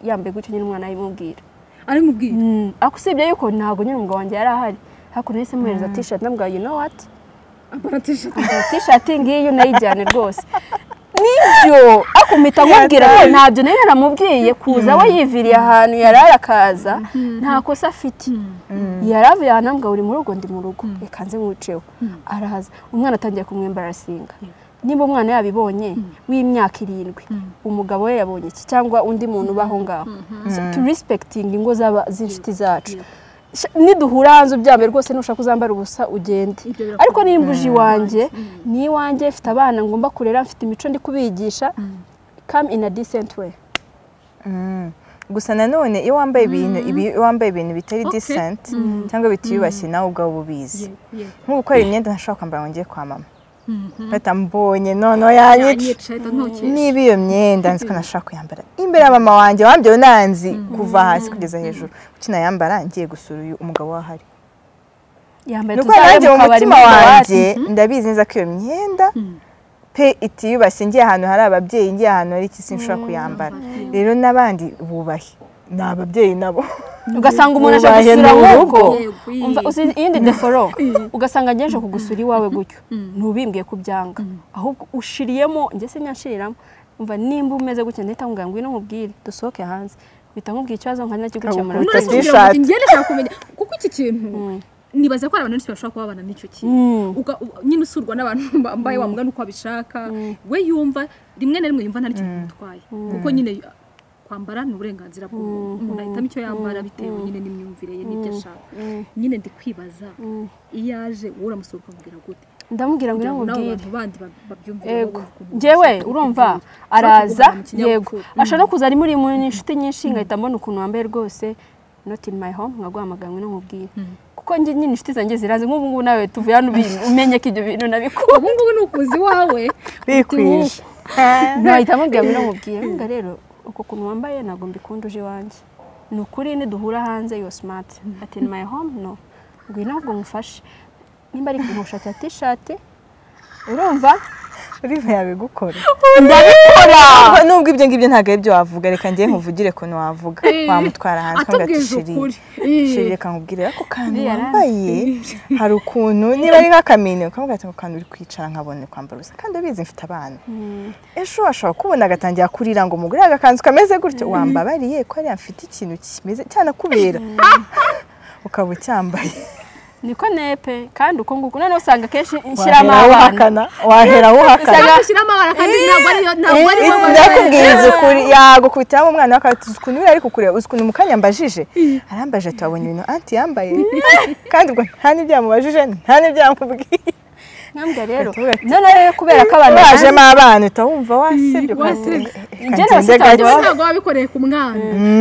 yambaye gutyo nyine umwana ayimubwira aramubwiye Mm, ariko usibye yuko ntabwo nyine umugabo wanjye yari ahari ariko nahise muhereza t-shirt ndamubwira you know what aparatisha t-shirt ngiyi unayijyane rwose nibyo ariko mpita nkubwira ko ntabyo nari naramubwiye kuza we yiviriye ahantu yari arakaza nta kosa afite yari avuye ahantu ambwa buri mu rugo ndi mu rugo reka nze nkuceho arahaza umwana atangiye kumwembarasinga niba umwana yabibonye w'imyaka irindwi umugabo we yabonye iki cyangwa undi muntu ubaho ngaho So, turisipekitinga ingo z'aba- z'inshuti zacu Sha- niduhura hanze ubyambaye rwose nushaka uzambara ubusa ugende Ibyo birakomeye. ariko nimba uje iwanjye ni iwanjye mfite abana ngomba kurera mfite imico ndi kubigisha come in a decent way Mm. gusa nanone iyo wambaye ibintu ibi- iyo wambaye ibintu bitari Okay. decent cyangwa bitiyubashye nawe ubwawe uba ubizi yego yego nko gukora imyenda ntashobora kwambara ngo njye kwa mama mpeta mbonye noneho yanyica yanyica ahita ntokesha niba iyo myenda nzi ko ntashobora kuyambara imbere ya mama wanjye wambyeho nanzi kuva hasi kugeza hejuru ukinayambara ngiye gusura uyu umugabo wahari yambaye nuko nanjye mu kabari mutima mu wanjye kabati. ndabizi neza ko iyo myenda pe itiyubashye ngiye ahantu hari ababyeyi ngiye ahantu hari iki sinshobora kuyambara rero n'abandi bubahe ni ababyeyi nabo ugasanga umuntu aje Ubaye gusura mu mu rugo rugo. Yego, iyi. Umva, uzi iyindi deforo ugasanga ngeje kugusura iwawe gutyo ntubimbwiye ko byanga ahubwo ushiriyemo njye se nyanshyiriramo umva nimba umeze gutya ndahita nkubwira ngo ngwino nkubwire dusohoke hanze mpita nkubwira ikibazo nkari nacyo gukemura None bitinze. se- ngira ngo T-shirt. njye ndashaka kumenya kuko iki kintu nibaza ko hari abantu benshi bashobora kuba babana n'icyo kintu Uga- u- nyine usurwa n'abantu bambaye wa mugana uko abishaka we yumva rimwe na rimwe yumva nta n'ikintu bimutwaye kuko nyine uh, kwambara ni uburenganzira bw'umuntu umuntu ahitamo icyo yambara bitewe nyine n'imyumvire ye n'ibyo ashaka nyine ndi kwibaza iyo aje wowe uramusura ukamubwira gute ndamubwira ngo kugira ngwino ngo nawe nkubwire abantu bandi ba- babyumvire bo yego bumve ukuntu njyewe bashaka urumva kubyumva. araza Ushaka kugira ngo yego ikinyabupfura. ashobora no kuza ari muri mu inshuti nyinshi ngahita mbona ukuntu wambaye rwose not in my home nkaguhamagara ngo nkubwire kuko njye nyine inshuti zanjye zirazi nk'ubu ngubu nawe tuvuye hano ubi- umenye ko ibyo bintu nabikora ubu ngubu ni ukuzi iwawe bikwije ntahita mubwira ngo namubwire mbwa rero uko kuntu wambaye ntabwo mbikunda uje iwanjye ni ukuri niduhura hanze yo simati ati ni mayi home no ngwino ahubwo ngufashe nimba ari kumushakira tishati urumva uriya yabigukora ndabikora Nubwo- nubwo ibyo ngibyo ntabwo ari byo wavuga reka njye nkuvugire ukuntu wavuga wamutwara hanze atubwiza ukuri Eh. shiri reka nkubwire ako kantu Iriya rangi. wambaye hari ukuntu niba ari nk'akamini ukamubwira ati ako kantu uri kwicara nkabona kwambara ubusa kandi ubizi mfite abana ejo ashobora kubona agatangira kurira ngo umugore agakanzu kameze gutyo wambabariye ko ariya mfite ikintu kimeze cyanakubera ukaba ucyambaye niko nepe kandi uko nguko noneho usanga akenshi nshyiramo wahera abana uhakana wahera uhakana ushyiramo amabara kandi ntabwo ariyo ntabwo ariyo ndakubwiza ukuri yagukubitiramo umwana we akaba uzi ukuntu ari kukureba uzi ukuntu mu kanya yambajije arambajije ati wabonye ibintu anti yambaye kandi ubwo nta n'ibyo yamubajije nta n'ibyo yamubwiye nkambwa rero Uravuga ati, noneho rero kubera ko abantu wajemo abana uhita wumva wasebye wasebye. Njye n'abasitari wowe baba- ntabwo wabikoreye ku mwana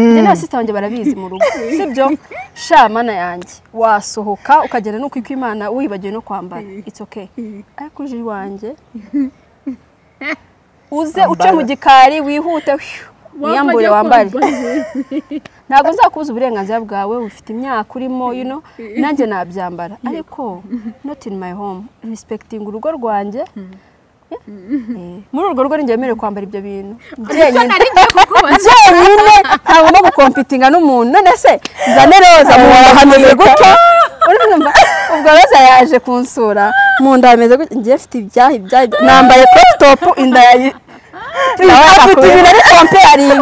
njye n'abasita banjye barabizi mu rugo sibyo sha mana yanjye wasohoka ukagenda no kwikwa imana wibagiwe no kwambara it's okay ariko uje iwanjye uze uce mu gikari wihute hwiu, wiyambure wambare ntabwo nzakubuza uburenganzira bwawe ufite imyaka urimo you know nanjye nabyambara ariko not in my home respecting urugo rwanjye Eh, muri urwo rugo ningemerewe kwambara ibyo bintu icyo jyenyine nari ngiye kukubaza jyenyine ntagomba gukompitinga n'umuntu none se nzane roza mu bahanuzi gutyo urumva ubwo roza yaje kunsura mu nda hameze gutya ngiye mfite ibyaha ibyaha ibyaha. nambaye crop top inda yayi afite ibintu ari komparingi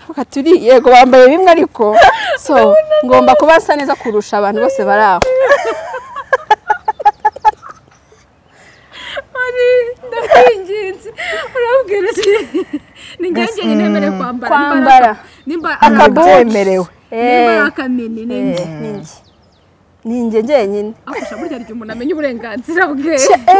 Tuvuga turi yego bambaye bimwe ariko so ngomba kuba nsa neza kurusha abantu bose bari aho ari ndakwinginze urabwira uti ni ngenzi ntemerewe kwambara Kwambara. nimba akabyemerewe nimba ari Eh, akamini ni njye ni njye ni njye njyenyine akurusha burya ryo umuntu amenya uburenganzira bwe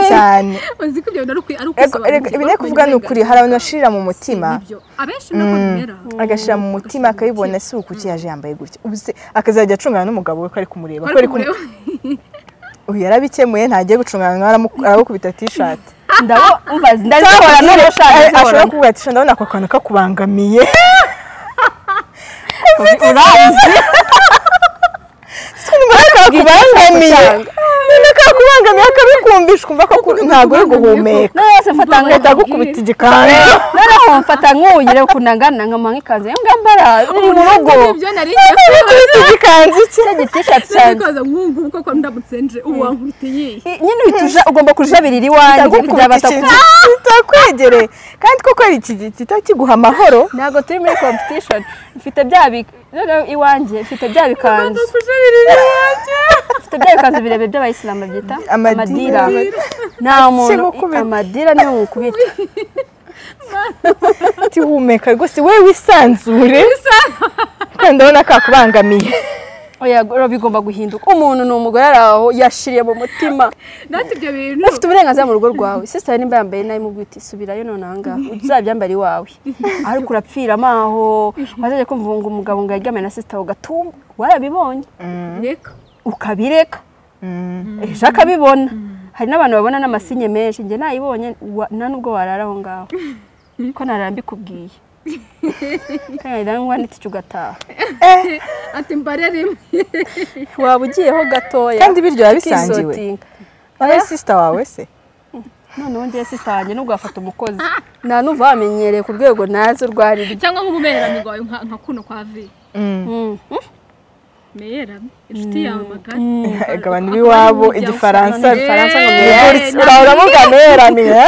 cyane uzi ko ibyo bintu ari ukwi- ari Ego, erega ukusobanukirwa ibiri kuvuga ni ukuri hari abantu bashirira mu mutima nibyo abenshi nako bimera agashyira mu mutima akayibona si uku ki yaje yambaye gutya Ubu se akazajya acungana n'umugabo we ko ari kumureba ko bari ari kumu- kumureba uyu yarabikemuye ntagiye gucungana nawe aramu- aramukubita tishati ndabo umva ndazihora ashobora n'urushaka kuvuga ati "Sha, ndabona ako kantu kakubangamiye urazi ndabona kakubangamiye ndabona kakubangamiye akabikumbisha ukumva ko ku- ntabwo uri guhumeka noneho se mfata ngo agahita agukubita igikanzu noneho mfata nk'uyire ukuntu angana nkama nk'ikanzu yo ngambara iri mu rugo nibyo nari ngiye kubaza agakubita igikanzu cye icyo gitishati nari cyanjye kubaza nkungu kuko ko ndamutse nje ubu wankubita iyi nyine uhita uja- ugomba kujabirira iwanjye kugira ndagukubita bataku ikintu kitakwegereye kandi koko iki gita kiguha amahoro ntabwo turi muri competition mfite bya bi- noneho iwanjye mfite bya bikanzu mfite bya bikanzu birebire by'abayisilamu byita Amadira. amadira nta muntu Kimukubita. amadira niyo mukubita ati humeka rwose we wisanzure kandi ndabona kakubangamiye oya rero bigomba guhinduka umuntu ni umugore ari aho yashiriye mu mutima natwe ibyo bintu ufite uburenganzira mu rugo rwawe sisitari nimba yambaye nabi mu bwite subirayo none ahangaha uzabyambara iwawe ariko urapfira amaho wazajya kumva ngo umugabo ngo yaryamye na sisita ugatumba warabibonye reka ukabireka ejo akabibona hari n'abantu babona n'amasinye menshi njye nayibonye wa- nta n'ubwo warara aho ngaho ko narara mbikubwiye kandi nahita nguha n'itike ugataha ati mbare rimwe waba ugiyeho gatoya kandi biryo biba bisangiwe ukisotinga. wowe sisita wawe se noneho ngewe sisita wanjye nubwo wafata umukozi nta n'uva wamenyereye ku rwego nazi urwo ari rwo cyangwa nk'umumererano wawe nka nka kuno kwa vi Mm. meyeramye inshuti yawe magari Ego, abantu b'iwabo igifaransa Abantu b'igifaransa ngo Eh, meyeramye. na- urahora muvuga meramiye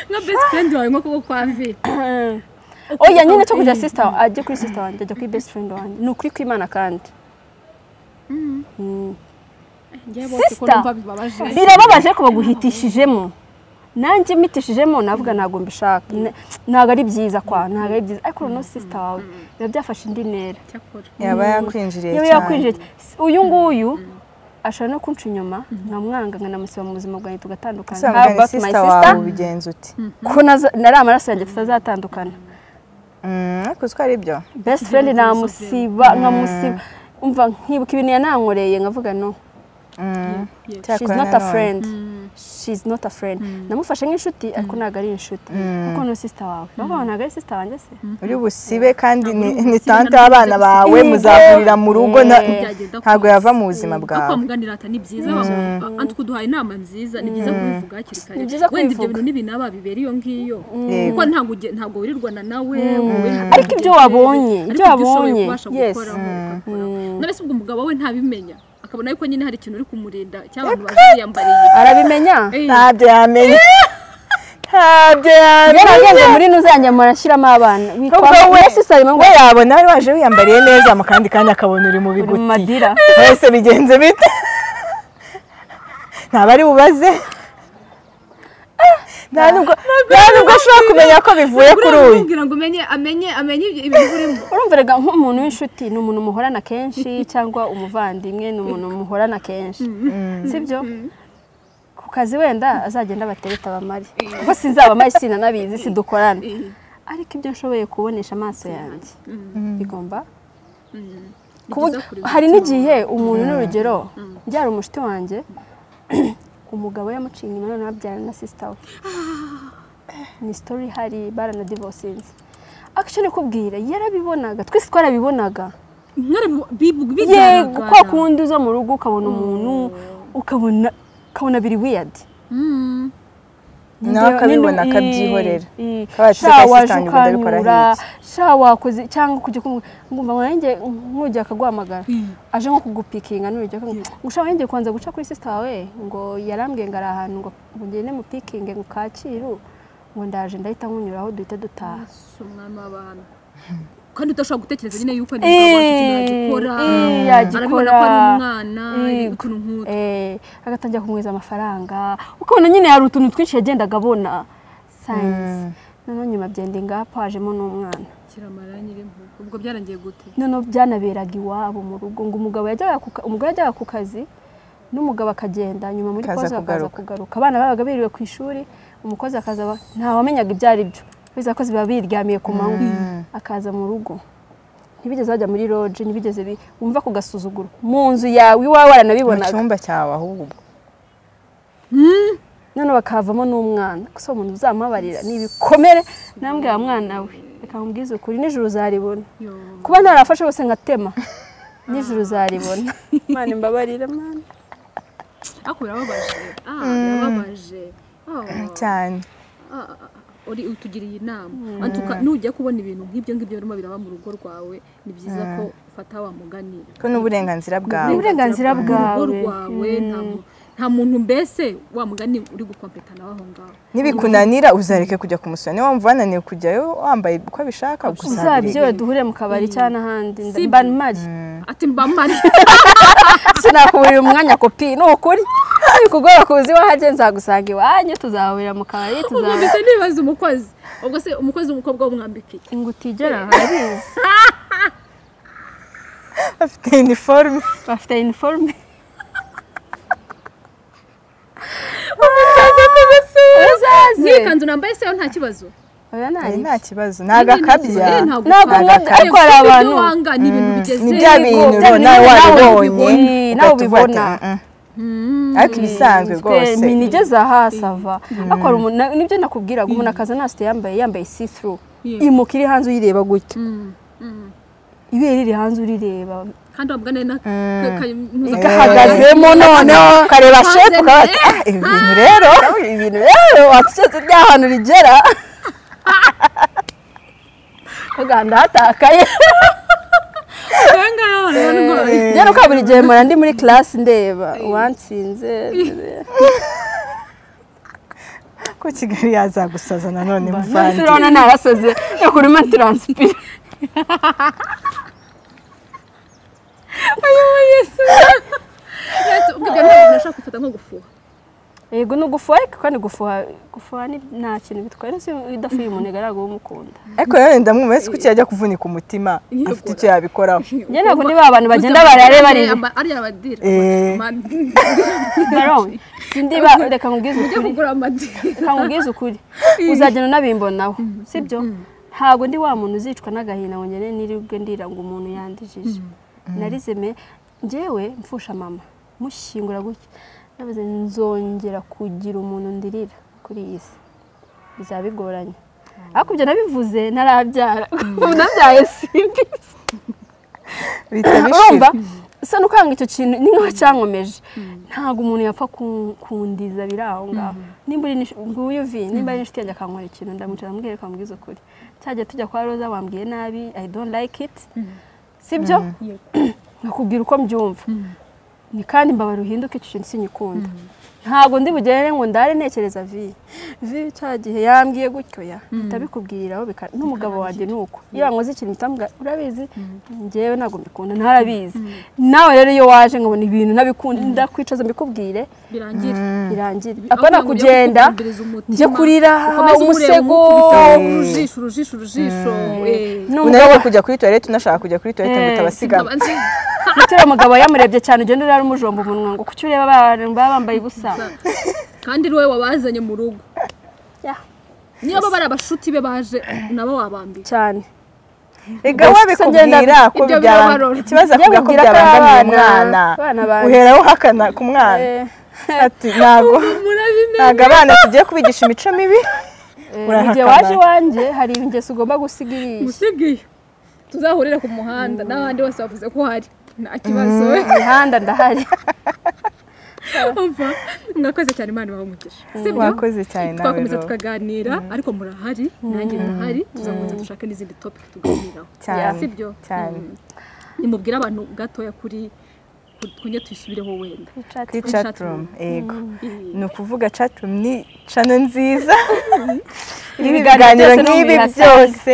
nka best friend wawe nko kuko kwa vi oya nyine cyo kujya sisita ajya kuri sisita wanjye ajya kuri best friend wanjye ni ukuri kw'imana kandi Mm. njye bose ko Sister. numva bibabaje birababaje ariko baguhitishijemo nanjye mitishijemo navuga ntabwo mbishaka N- ntabwo ari byiza kwa ntabwo ari byiza ariko noneho sisita wawe biba byafashe indi ntera cyakora yaba yakwinjiriye yewe cyane yakwinjira cy- uyu nguyu ashobora no kunca inyuma nkamwanga nkanamusiba mu buzima bwanjye tugatandukana How about my usanga ni sisita sister? wawe ubigenza uti ko naza- nari amaraso yanjye tutazatandukana Mm, ariko uzi ko ari byo best friend namusiba nkamusiba umva nkibuka ibintu yanankoreye nkavuga no she's Cyakora not a nanone. friend she's not a friend namufashe nk'inshuti ariko ntabwo ari inshuti kuko ni sister wawe baba ntabwo ari sister wanjye se uri busibe kandi ni ni busibe, tante ntabwo y'abana busibe. bawe Yego. muzahurira mu rugo na- Eh. Byagenda ntabwo kose. yava mu buzima aho bwawe kwamuganira ati ni byiza anti kuduhaye inama nziza ni byiza kubivuga hakiri kare Ni byiza wenda ibyo kubivuga. bintu n'ibinaba bibera iyo ngiyo Yego. kuko ntabwo uge- ntabwo wirirwana nawe wowe hari Ariko ibyo wabonye, ariko ibyo ushoboye wabonye, kubasha yes. gukoraho, ugakoraho. Mm. none se ubwo umugabo we ntabimenya akabona yuko nyine hari ikintu uri kumurinda cyangwa abantu baje yambariye arabimenya Eh, ntabyo yamenya ntabyo rero yamenya agenda muri nuza yanjye ashyiramo abana Ubwo we witwa sister arimo ngo we yabona wari waje wiyambariye neza mu kandi kanya akabona uri mu uri mu biguti madira wese bigenze bite ntabari bubaze nta nubwo nta nubwo ashobora kumenya ko bivuye kuri buriya uyu uramubwira ngo umenye amenye amenye ibyo- ibintu urimo urumva rega nk'umuntu w'inshuti ni umuntu muhorana kenshi cyangwa umuvandimwe ni umuntu muhorana kenshi sibyo ku kazi wenda azagenda abatereta abamari kuko sinzabamari sinanabizi sidukorana ariko ibyo nshoboye kubonesha amaso yanjye bigomba Ni kubu- byiza kureba hari n'igihe umuntu n'urugero byari umushuti wanjye umugabo yamuciye inyuma none babyarana na sisita we ni sitori ihari baranadivosinze akishoni kubwira yarabibonaga twese twarabibonaga mwari bu- bibu- yego bigaragara. kwa kundi uza mu rugo ukabona umuntu ukabona ukabona biri wiyadi Mm. nawe akabibona akabyihorera Kabaye ati, sha "Sika waje sister wanjye ubu ndabikora ukanyura nk'iki." sha wakoze cyangwa kujya kumwumva wanjye nkujya akaguhamagara Mm. aje nko kugupikinga n'urujya gushaka wanjye kubanza guca kuri sister wawe ngo yarambwiye ngo ari ahantu ngo ngo ngende mupikinge ngo kakiru ngo ndaje ndahita nkunyuraho duhita dutaha si umwami w'abantu kandi udashobora gutekereza nyine yuko ari Eh, umugabo wacu yagikora eh, arabibona yagikora. ko ari umwana Yego. utuntu nk'utu Eh, agatangira kumwiza amafaranga ukabona nyine hari utuntu twinshi yagendaga abona sayensi noneho nyuma byenda ingapa hajemo n'umwana shyira amarangi iri mu rugo. ubwo byarangiye gute noneho byanaberaga iwabo mu rugo ngo umugabo yajyaga ku ka- umugore yajyaga ku kazi n'umugabo akagenda nyuma muri Akaza poze akaza kugaruka. kugaruka abana babaga biriwe ku ishuri umukozi akaza aba- ntawamenyaga ibyo ari byo biza ko biba biryamiye ku manywa akaza mu rugo ntibigeze bajya muri loje ntibigeze bi- wumva ku gasuzuguro mu nzu yawe iwawe mu waranabibonaga cyumba cyawe ahubwo noneho bakavamo n'umwana gusa umuntu uzamubabarira ni ibikomere nambwe wa mwana we reka nkubwize ukuri nijoro uzaribona Yo. kuba ntarafashe bose ngatema nijoro uzaribona mwana imbabarira mwana ariko birababaje ah birababaje Ah. cyane Ah, ah, ah, uri utugiriye inama Anti uka- nujya kubona ibintu nk'ibyo ngibyo birimo biraba mu rugo rwawe ni byiza ko ufata wa mugani ko n'uburenganzira Ni bwawe uburenganzira Mu bwawe. rugo rwawe nta mu- nta muntu mbese wa mugani uri gukompeta nawe aho ngaho nibikunanira uzareke kujya kumusura niba wumva wananiwe kujyayo wambaye uko abishaka uzabyiwe uzabireka duhure mu kabari cyangwa ahandi Si- mba mari ati mba mpari sinakuburira umwanya kopi ni ukuri kugora kuza iwahanjye nzagusanga iwanyu tuzahurira mu kabari umwambitse tuzahurira ntibaze umukozi ubwo se umukozi w'umukobwa w'umwambike ngo utigera harizi afite iniforume bafite iniforume uzaze n'ikanzu nambaye se yo nta kibazo oya Oya, nta nta kibazo ni agakabya Eh, ntabwo Ntabwo ukabya. ukunda- ariko hari Ibyo abantu- wanga ni ibintu bigeze ni bya bintu bya nawe bintu nawe wabibonye ubibona. Nawe ugahita uvuga ati, ubibona. "Mm, mm." Mm. ariko ibisanzwe rwose minigeze aha sava ariko hari umuntu na- nibyo nakubwiraga umuntu akaza nasite yambaye yambaye see through Yeah. imuka iri hanze uyireba gutya Mm, mm. ibere riri hanze urireba kandi wa mugani na kayimpuza gahagazemo noneho kareba Hanze shepu ni- ukaba ati, "Ah, ibi bintu rero ibi bintu rero watushatse rya hantu rigera kaganda hatakaye ngaya abantu barwaye rero uko buri gihe mpora ndi muri class ndeba uwansinze ko kigali yazagusaza nanone none muvandi turabona narasaze reka urimo taransipira Yes, ubwo ibyo ntabwo nashaka gufata nko gufuha yego ni ugufuha ariko kandi gufuha gufuha ni nta kintu bitwaye ndetse iyo udafuye umuntu igaragara umukunda ariko nanone ndamwumva ese kuki yajya kuvunika umutima Yego. afite icyo yabikoraho njye ntabwo ndi ba bantu bagenda barareba areba ariya badira Eh. barone sindi ba reka nkubwize mujye ukuri kugura amadira reka nkubwize ukuri uzagenda unabimbonaho sibyo ntabwo ndi wa muntu uzicwa n'agahinda ngo ngende niribwe ndira ngo umuntu yandijije narizeme njyewe mfusha mama mushyingura gutya navuze nzongera kugira umuntu ndirira kuri iyi si bizaba bigoranye ariko ibyo nabivuze narabyara ubu nabyaye simbi bihita bishira urumva so nukanga icyo kintu ni nk'aho cyankomeje ntabwo umuntu yapfa kun- kundiza biri aho ngaho nimba uri n'inshu- nguyu vi nimba ari inshuti yanjye akankorera ikintu ndamwicara ndamubwira ko amubwiza ukuri cyagiye tujya kwa roza wambwiye nabi i don't like it sibyo nkakubwira uko mbyumva ni kandi mbabara uhinduke icyo kintu sinyikunda ntabwo ndi bugere ngo ndare ntekereza vi vi cya gihe yambwiye gutyo ya ndabikubwiriraho bika n'umugabo wanjye ni uko iyo wankoze ikintu utamubwira urabizi njyewe ntabwo mbikunda ntarabizi nawe rero iyo waje nkabona ibintu ntabikunda ndakwicaza mbikubwire birangira birangire apana kugenda njye kurira umusego Eh. urujisho urujisho urujisho eh. unaniwe kujya kuri toilette unashaka kujya kuri toilette ngo Eh, utabasigama Nkaba nzi- uriya mugabo yamurebye cyane ugenda urara umujomba umunwa ngo kuki ureba abantu baba bambaye ubusa kandi ni wowe wabazanye mu rugo Yeah, niba bari abashuti be baje nabo wabambiye cyane rega Gusa wabikubwira ngenda- ko ibyo byaba birabarora. ikibazo akubwira ko Njye mubwira ko byabangamiye abana- umwana abana banjye. uhera uhakana ku mwana Eh, ati ntabwo murabimenye ntabwo abana tugiye kubigisha imico mibi eh, Urahakana. igihe waje iwanjye hari ingeso ugomba gusiga iriya musigiye tuzahurire ku muhanda n'abandi bose bavuze ko hari nta kibazo imihanda ndahari umva mwakoze cyane imana ibaha si byo wakoze cyane nawe twakomeza Ro. tukaganira ariko murahari nanjye ndahari tuzakomeza dushaka n'izindi topic tuganiraho Cyane, si byo cyane. Mm. nimubwire abantu gatoya kuri ku- twongere tuyisubireho wenda kuri kuri chat chatroom. room yego Mm. ni ukuvuga chat room ni cano nziza Ibiganiro ibiganiro byose ni nk'ibi umwirasire. byose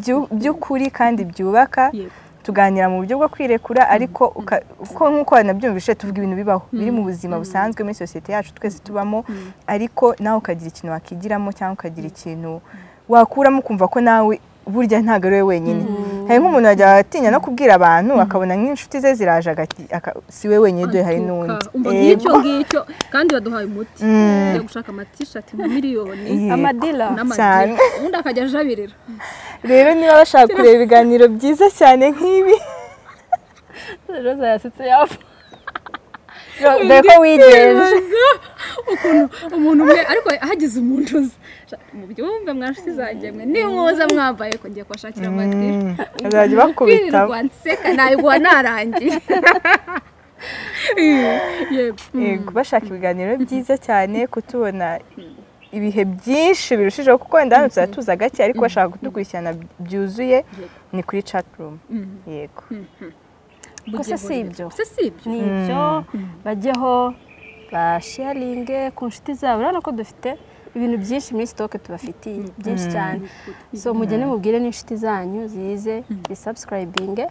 byu- by'ukuri kandi byubaka Yego. tuganira mu buryo bwo kwirekura ariko uka- uko nk'uko wanabyumvise tuvuga ibintu bibaho biri mu buzima busanzwe muri sosiyete yacu twese tubamo ariko nawe ukagira ikintu wakigiramo cyangwa ukagira ikintu wakuramo ukumva ko nawe burya ntabwo ari we wenyine hari nk'umuntu wajya atinya no kubwira abantu akabona nk'inshuti ze ziraje agati aka- si we wenyine dore hari n'undi Umva Yego. ngicyo ngicyo kandi baduhaye umuti yo gushaka amatishati mu miliyoni Yego. amadila Cyane. n'amadini ubundi akajya ajabirira rero niba bashaka kureba ibiganiro byiza cyane nk'ibi roza yasetse yapfa dore ko wigenje Ibaza ukuntu umuntu umwe ariko hagize umuntu uza mu byumve mwanshuti zanjye mwe niba muza mwambaye ko ngiye kubashakira amatishati bazajya bakubitamo kwirirwa nseka nabiguha narangiye yego Yego, bashaka ibiganiro byiza cyane kutubona ibihe byinshi birushijeho kuko wenda hano tuzaba tuza gake ariko bashaka kudukurikirana byuzuye ni kuri chatroom yego Gusa si ibyo. se si ibyo ni ibyo bajyeho basharinge ku nshuti zabo urabona ko dufite ibintu byinshi muri sitoke tubafitiye byinshi cyane so mugende mubwire n'inshuti zanyu zize zisabusikarayibinge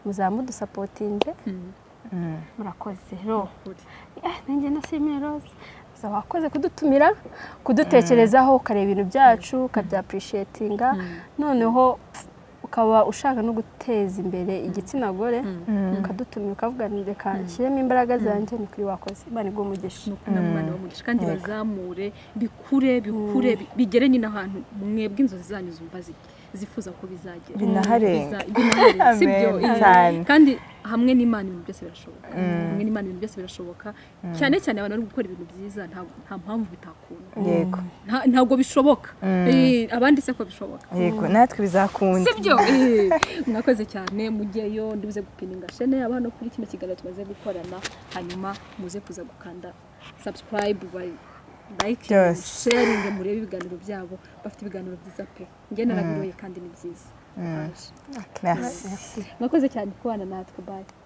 muzamudusapotinge murakoze ro Eh, nanjye nashimiye rose gusa wakoze kudutumira kudutekerezaho ukareba ibintu byacu ukabyapurishietinga noneho ukaba ushaka no guteza imbere igitsina gore ukadutumira ukavuga ngo reka nshyiremo imbaraga zanjye ni kuri wakoze imana iguha umugisha ni ukunda mwana w'umugisha kandi bazamure bikure bikure bi- bigere nyine ahantu mwebwe inzozi zanyu zumva zi- zifuza ko bizagera Binaharenga. Biza- binaharenga, si byo Amen. Eh, Cyane. kandi hamwe n'imana ibintu byose birashoboka hamwe n'imana ibintu byose birashoboka cyane cyane abantu bari gukora ibintu byiza nta- nta mpamvu bitakunda yego Nta- ntabwo bishoboka Eh, abandi se ko bishoboka yego natwe bizakunda sibyo mwakoze cyane mujyeyo nduze gupininga shene aba hano kuri kino kiganiro tumaze gukorana hanyuma muze kuza gukanda subscribe bayi like Byose. sharing murebe ibiganiro byabo bafite ibiganiro byiza pe njye narabiroye kandi ni byiza Aje. merci mwakoze cyane kubana natwe bye